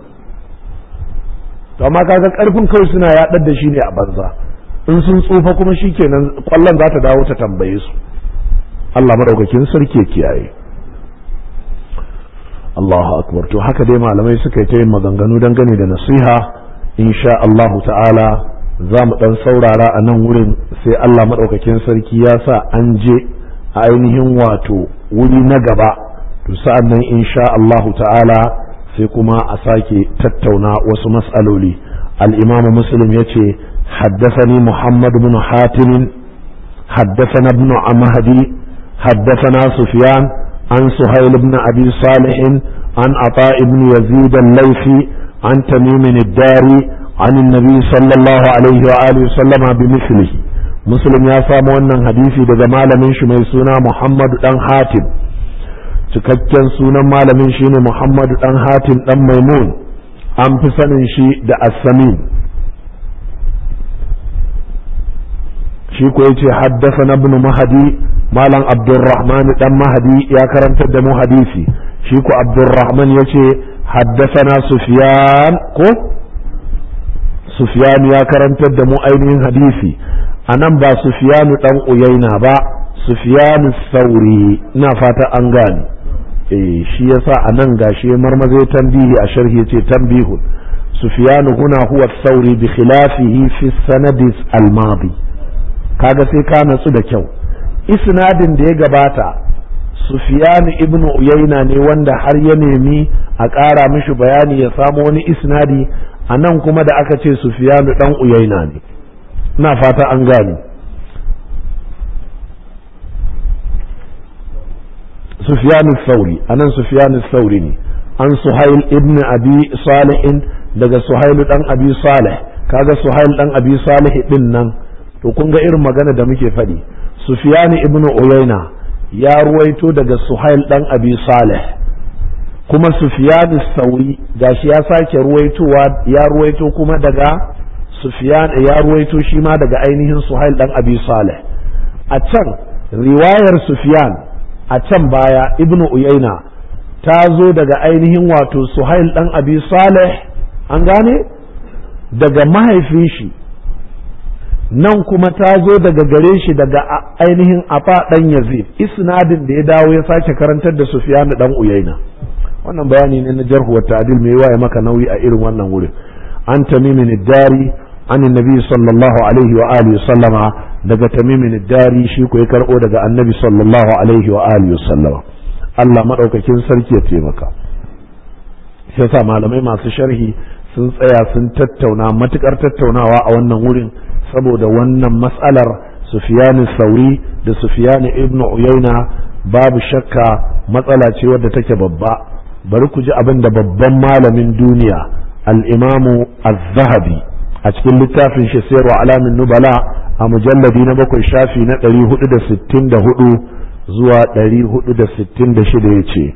to amma kaga karfin kawai suna yaɗar da shi ne a banza in sun tsufa kuma shikenan kwallon za ta dawo ta tambaye su Allah madaukakin sarki kiyaye Allahu akbar to haka dai malamai suka yi ta yin maganganu dangane da nasiha insha Allahu ta'ala za mu dan saurara a nan wurin sai Allah maɗaukakin sarki ya sa an je a ainihin wato wuri na gaba to sa'an nan insha Allahu ta'ala sai kuma a sake tattauna wasu mas'aloli al-imam muslim yace haddathani muhammad ibn hatim haddathana ibn amhadi haddathana sufyan an suhayl ibn abi salih an ata ibn yazid al-laythi an tamim ad-dari عن النبي صلى الله عليه وآله وسلم بمثله مسلم يا سامو wannan hadisi daga malamin shi mai suna Muhammad dan Hatim cikakken sunan malamin shi ne Muhammadu dan Hatim dan Maimun an fi sanin shi da As-Samin shi ko yace haddasa na ibn Mahdi malam Abdurrahman dan Mahdi ya karantar da mu hadisi shi ko Abdurrahman yace haddasana Sufyan ko Sufyan ya karantar da mu ainihin hadisi anan ba Sufyanu dan Uyaina ba Sufyanu Sauri ina fata an gane eh shi yasa anan gashi marmazai tambihi a sharhi yace tambihun Sufyanu huna huwa Sauri bi khilafihi fi sanadi al-madi kaga sai ka natsu da kyau isnadin da ya gabata Sufyanu ibn Uyayna ne wanda har ya nemi a ƙara mishi bayani ya samu wani isnadi a nan kuma da aka ce Sufyanu dan Uyayna ne ina fata an gane Sufyanu Sauri anan Sufyanu Sauri ne an Suhail ibn Abi Salih daga Suhail dan Abi Salih kaga Suhail dan Abi Salih din nan to kun ga irin magana da muke faɗi Sufyanu ibn Uyayna ya ruwaito daga Suhail dan Abi Salih kuma Sufyan Sauri gashi ya sake ruwaitowa ya ruwaito kuma daga Sufyan ya ruwaito shi ma daga ainihin Suhail dan Abi Salih a can riwayar Sufyan a can baya Ibn Uyayna ta zo daga ainihin wato Suhail dan Abi Salih an gane daga mahaifin shi nan kuma ta zo daga gare shi daga ainihin afa dan Yazid isnadin da ya dawo ya sake karantar da Sufyan dan Uyayna wannan bayani ne na jarhu wa ta'dil mai waye maka nauyi a irin wannan wurin an tamimin dari an annabi sallallahu alaihi wa alihi sallama daga tamimin dari shi ko ya karbo daga annabi sallallahu alaihi wa alihi sallama Allah madaukakin sarki ya taimaka shi yasa malamai masu sharhi sun tsaya sun tattauna matukar tattaunawa a wannan wurin saboda wannan mas'alar Sufyan Sauri da Sufyan ibn Uyayna babu shakka matsala ce wadda take babba bari ku ji abin da babban malamin duniya al'imamu az-zahabi a cikin littafin shi sayarwa alamin nubala a mujalladi na bakwai shafi na 464 zuwa 466 ya ce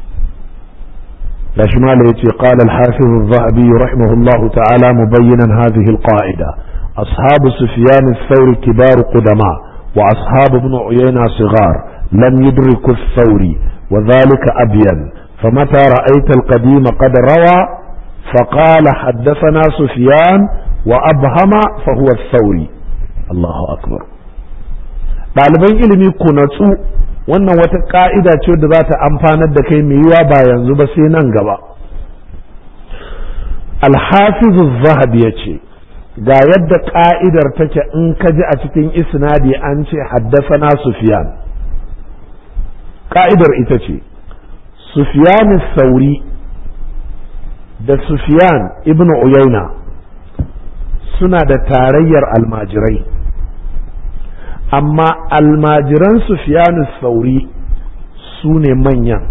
da shi mala ya ce قال الحافظ الذهبي رحمه الله تعالى مبينا هذه القاعدة أصحاب سفيان الثوري كبار قدماء وأصحاب ابن عيينة صغار لم يدركوا الثوري وذلك أبين فمتى رأيت القديم قد روى فقال حدثنا سفيان وأبهم فهو الثوري الله أكبر ɗaliban ilimi ku natsu wannan wata ƙa'ida ce da za ta amfanar da kai mai yiwa ba yanzu ba sai nan gaba alhafizu zahabi ya ce ga yadda ƙa'idar take in ka ji a cikin isnadi an ce haddasa sufiyan ƙa'idar ita ce Sufyan Sauri da Sufyan ibn Uyayna suna da tarayyar almajirai amma almajiran Sufyan Sauri su ne manyan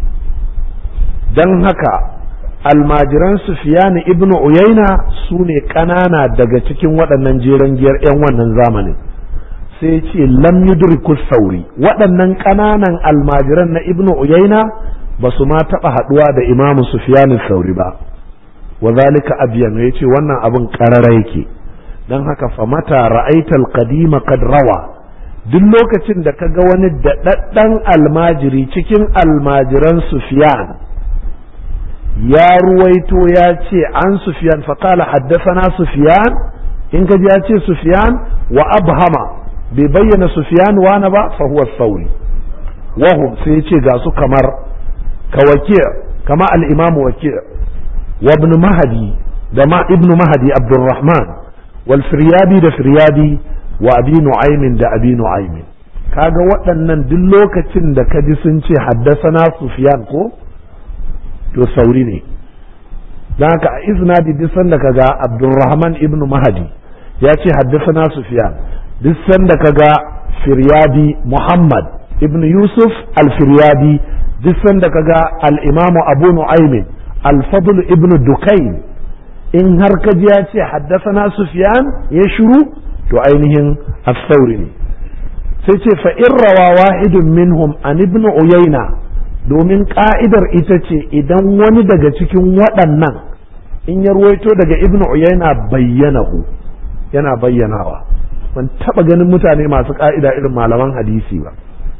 don haka almajiran Sufyan ibn Uyayna su ne ƙanana daga cikin waɗannan jeren giyar 'yan wannan zamanin sai ce lam yudriku sauri waɗannan ƙananan almajiran na ibn Uyayna ba su ma taɓa haɗuwa da imamu sufyanin sauri ba wa zalika abiyan ya ce wannan abin ƙarara yake don haka famata ra'aital qadima kad rawa duk lokacin da ka ga wani daɗaɗɗen almajiri cikin almajiran sufyan ya ruwaito ya ce an sufyan faƙala haddasana sufyan in ka ji ya ce sufyan wa abhama bai bayyana sufyan wani ba fa huwa sauri wahum sai ya ce ga su kamar كوكيع kama al-imamu waki' wa ibn mahdi da ma ibn mahdi abdurrahman wal firyabi da firyabi wa abi nu'aymin da abi nu'aymin kaga waɗannan duk lokacin da ka ji sun ce haddasana sufyan ko to sauri ne don haka a isnadi duk sanda kaga abdurrahman ibn mahdi ya ce haddasana sufyan duk sanda kaga firyabi muhammad ibn yusuf al-firyabi duk sanda kaga al-imamu abu nu'aymin al-fadl ibn dukain in har ka ji ya ce haddasana sufyan ya shiru to ainihin as-sauri ne sai ce fa in rawa wahidun minhum an ibn uyayna domin ka'idar ita ce idan wani daga cikin waɗannan in ya ruwaito daga ibn uyayna bayyanahu yana bayyanawa ban taɓa ganin mutane masu ka'ida irin malaman hadisi ba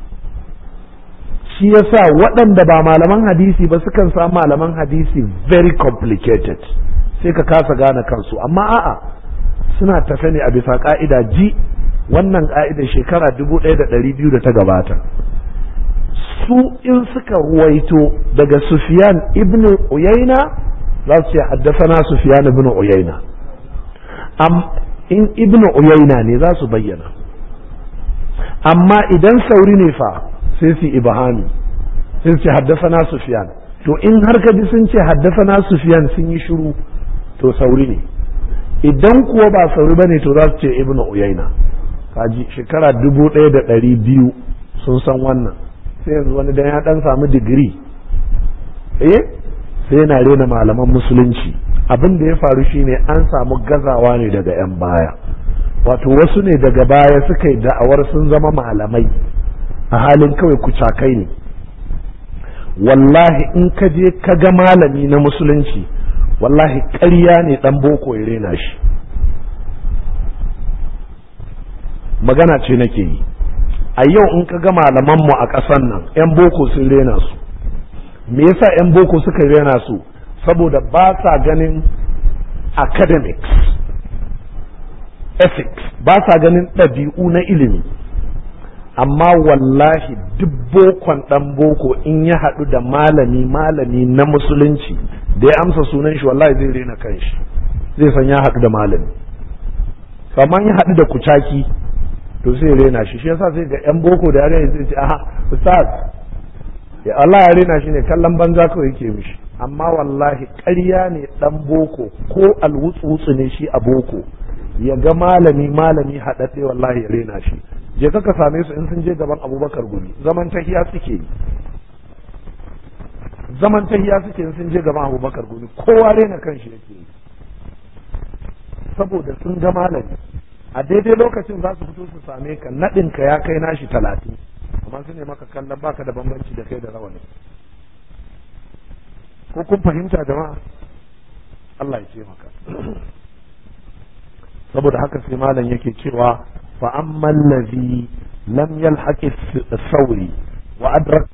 shi yasa waɗanda ba malaman hadisi ba sukan sa malaman hadisi very complicated sai ka kasa gane kansu amma a'a suna tafe ne a bisa ka'ida ji wannan ka'idar shekara dubu ɗaya da ɗari biyu da ta gabata su in suka ruwaito daga Sufyan ibn Uyayna za su ce haddasana Sufyan ibn Uyayna am in ibn Uyayna ne za su bayyana amma idan sauri ne fa sai su ibahami sai su ce haddasana Sufyan to in har ka ji sun ce haddasana Sufyan sun yi shiru to sauri ne idan kuwa ba sauri bane to za su ce ibn Uyayna kaji shekara dubu ɗaya da ɗari biyu sun san wannan sai yanzu wani dan ya dan samu digiri eh sai yana rena malaman musulunci abin da ya faru shine an samu gazawa ne daga 'yan baya wato wasu ne daga baya suka yi da'awar sun zama malamai a halin kawai kucakai ne wallahi in ka je ka ga malami na musulunci wallahi ƙarya ne dan boko ya rena shi magana ce nake yi a yau in ka ga malamanmu a ƙasan nan 'yan boko sun rena su me yasa 'yan boko suka rena su saboda ba sa ganin academics ethics ba sa ganin ɗabi'u na ilimi amma wallahi duk bokon ɗan boko in ya haɗu da malami malami na musulunci da ya amsa sunan shi wallahi zai rena kanshi zai san ya haɗu da malami amma ya haɗu da kucaki to sai rena shi shi yasa sai ga yan boko da yare zai ce aha ustaz ya Allah ya rena shi ne kallon banza kawai yake mishi amma wallahi ƙarya ne dan boko ko alwutsu ne shi a boko ya ga malami malami haɗaɗɗe wallahi ya rena shi je ka same su in sun je gaban abubakar gumi zaman tahiya suke yi zaman tahiya suke in sun je gaban abubakar gumi kowa rena kanshi yake yi saboda sun ga malami a daidai lokacin za su fito su same ka naɗin ka ya kai nashi talatin amma su ne maka kallon baka da bambanci da kai da rawani ko kun fahimta jama'a Allah ya ce maka saboda haka sai malam yake cewa fa amman ladhi lam yalhaqi sauri wa adrak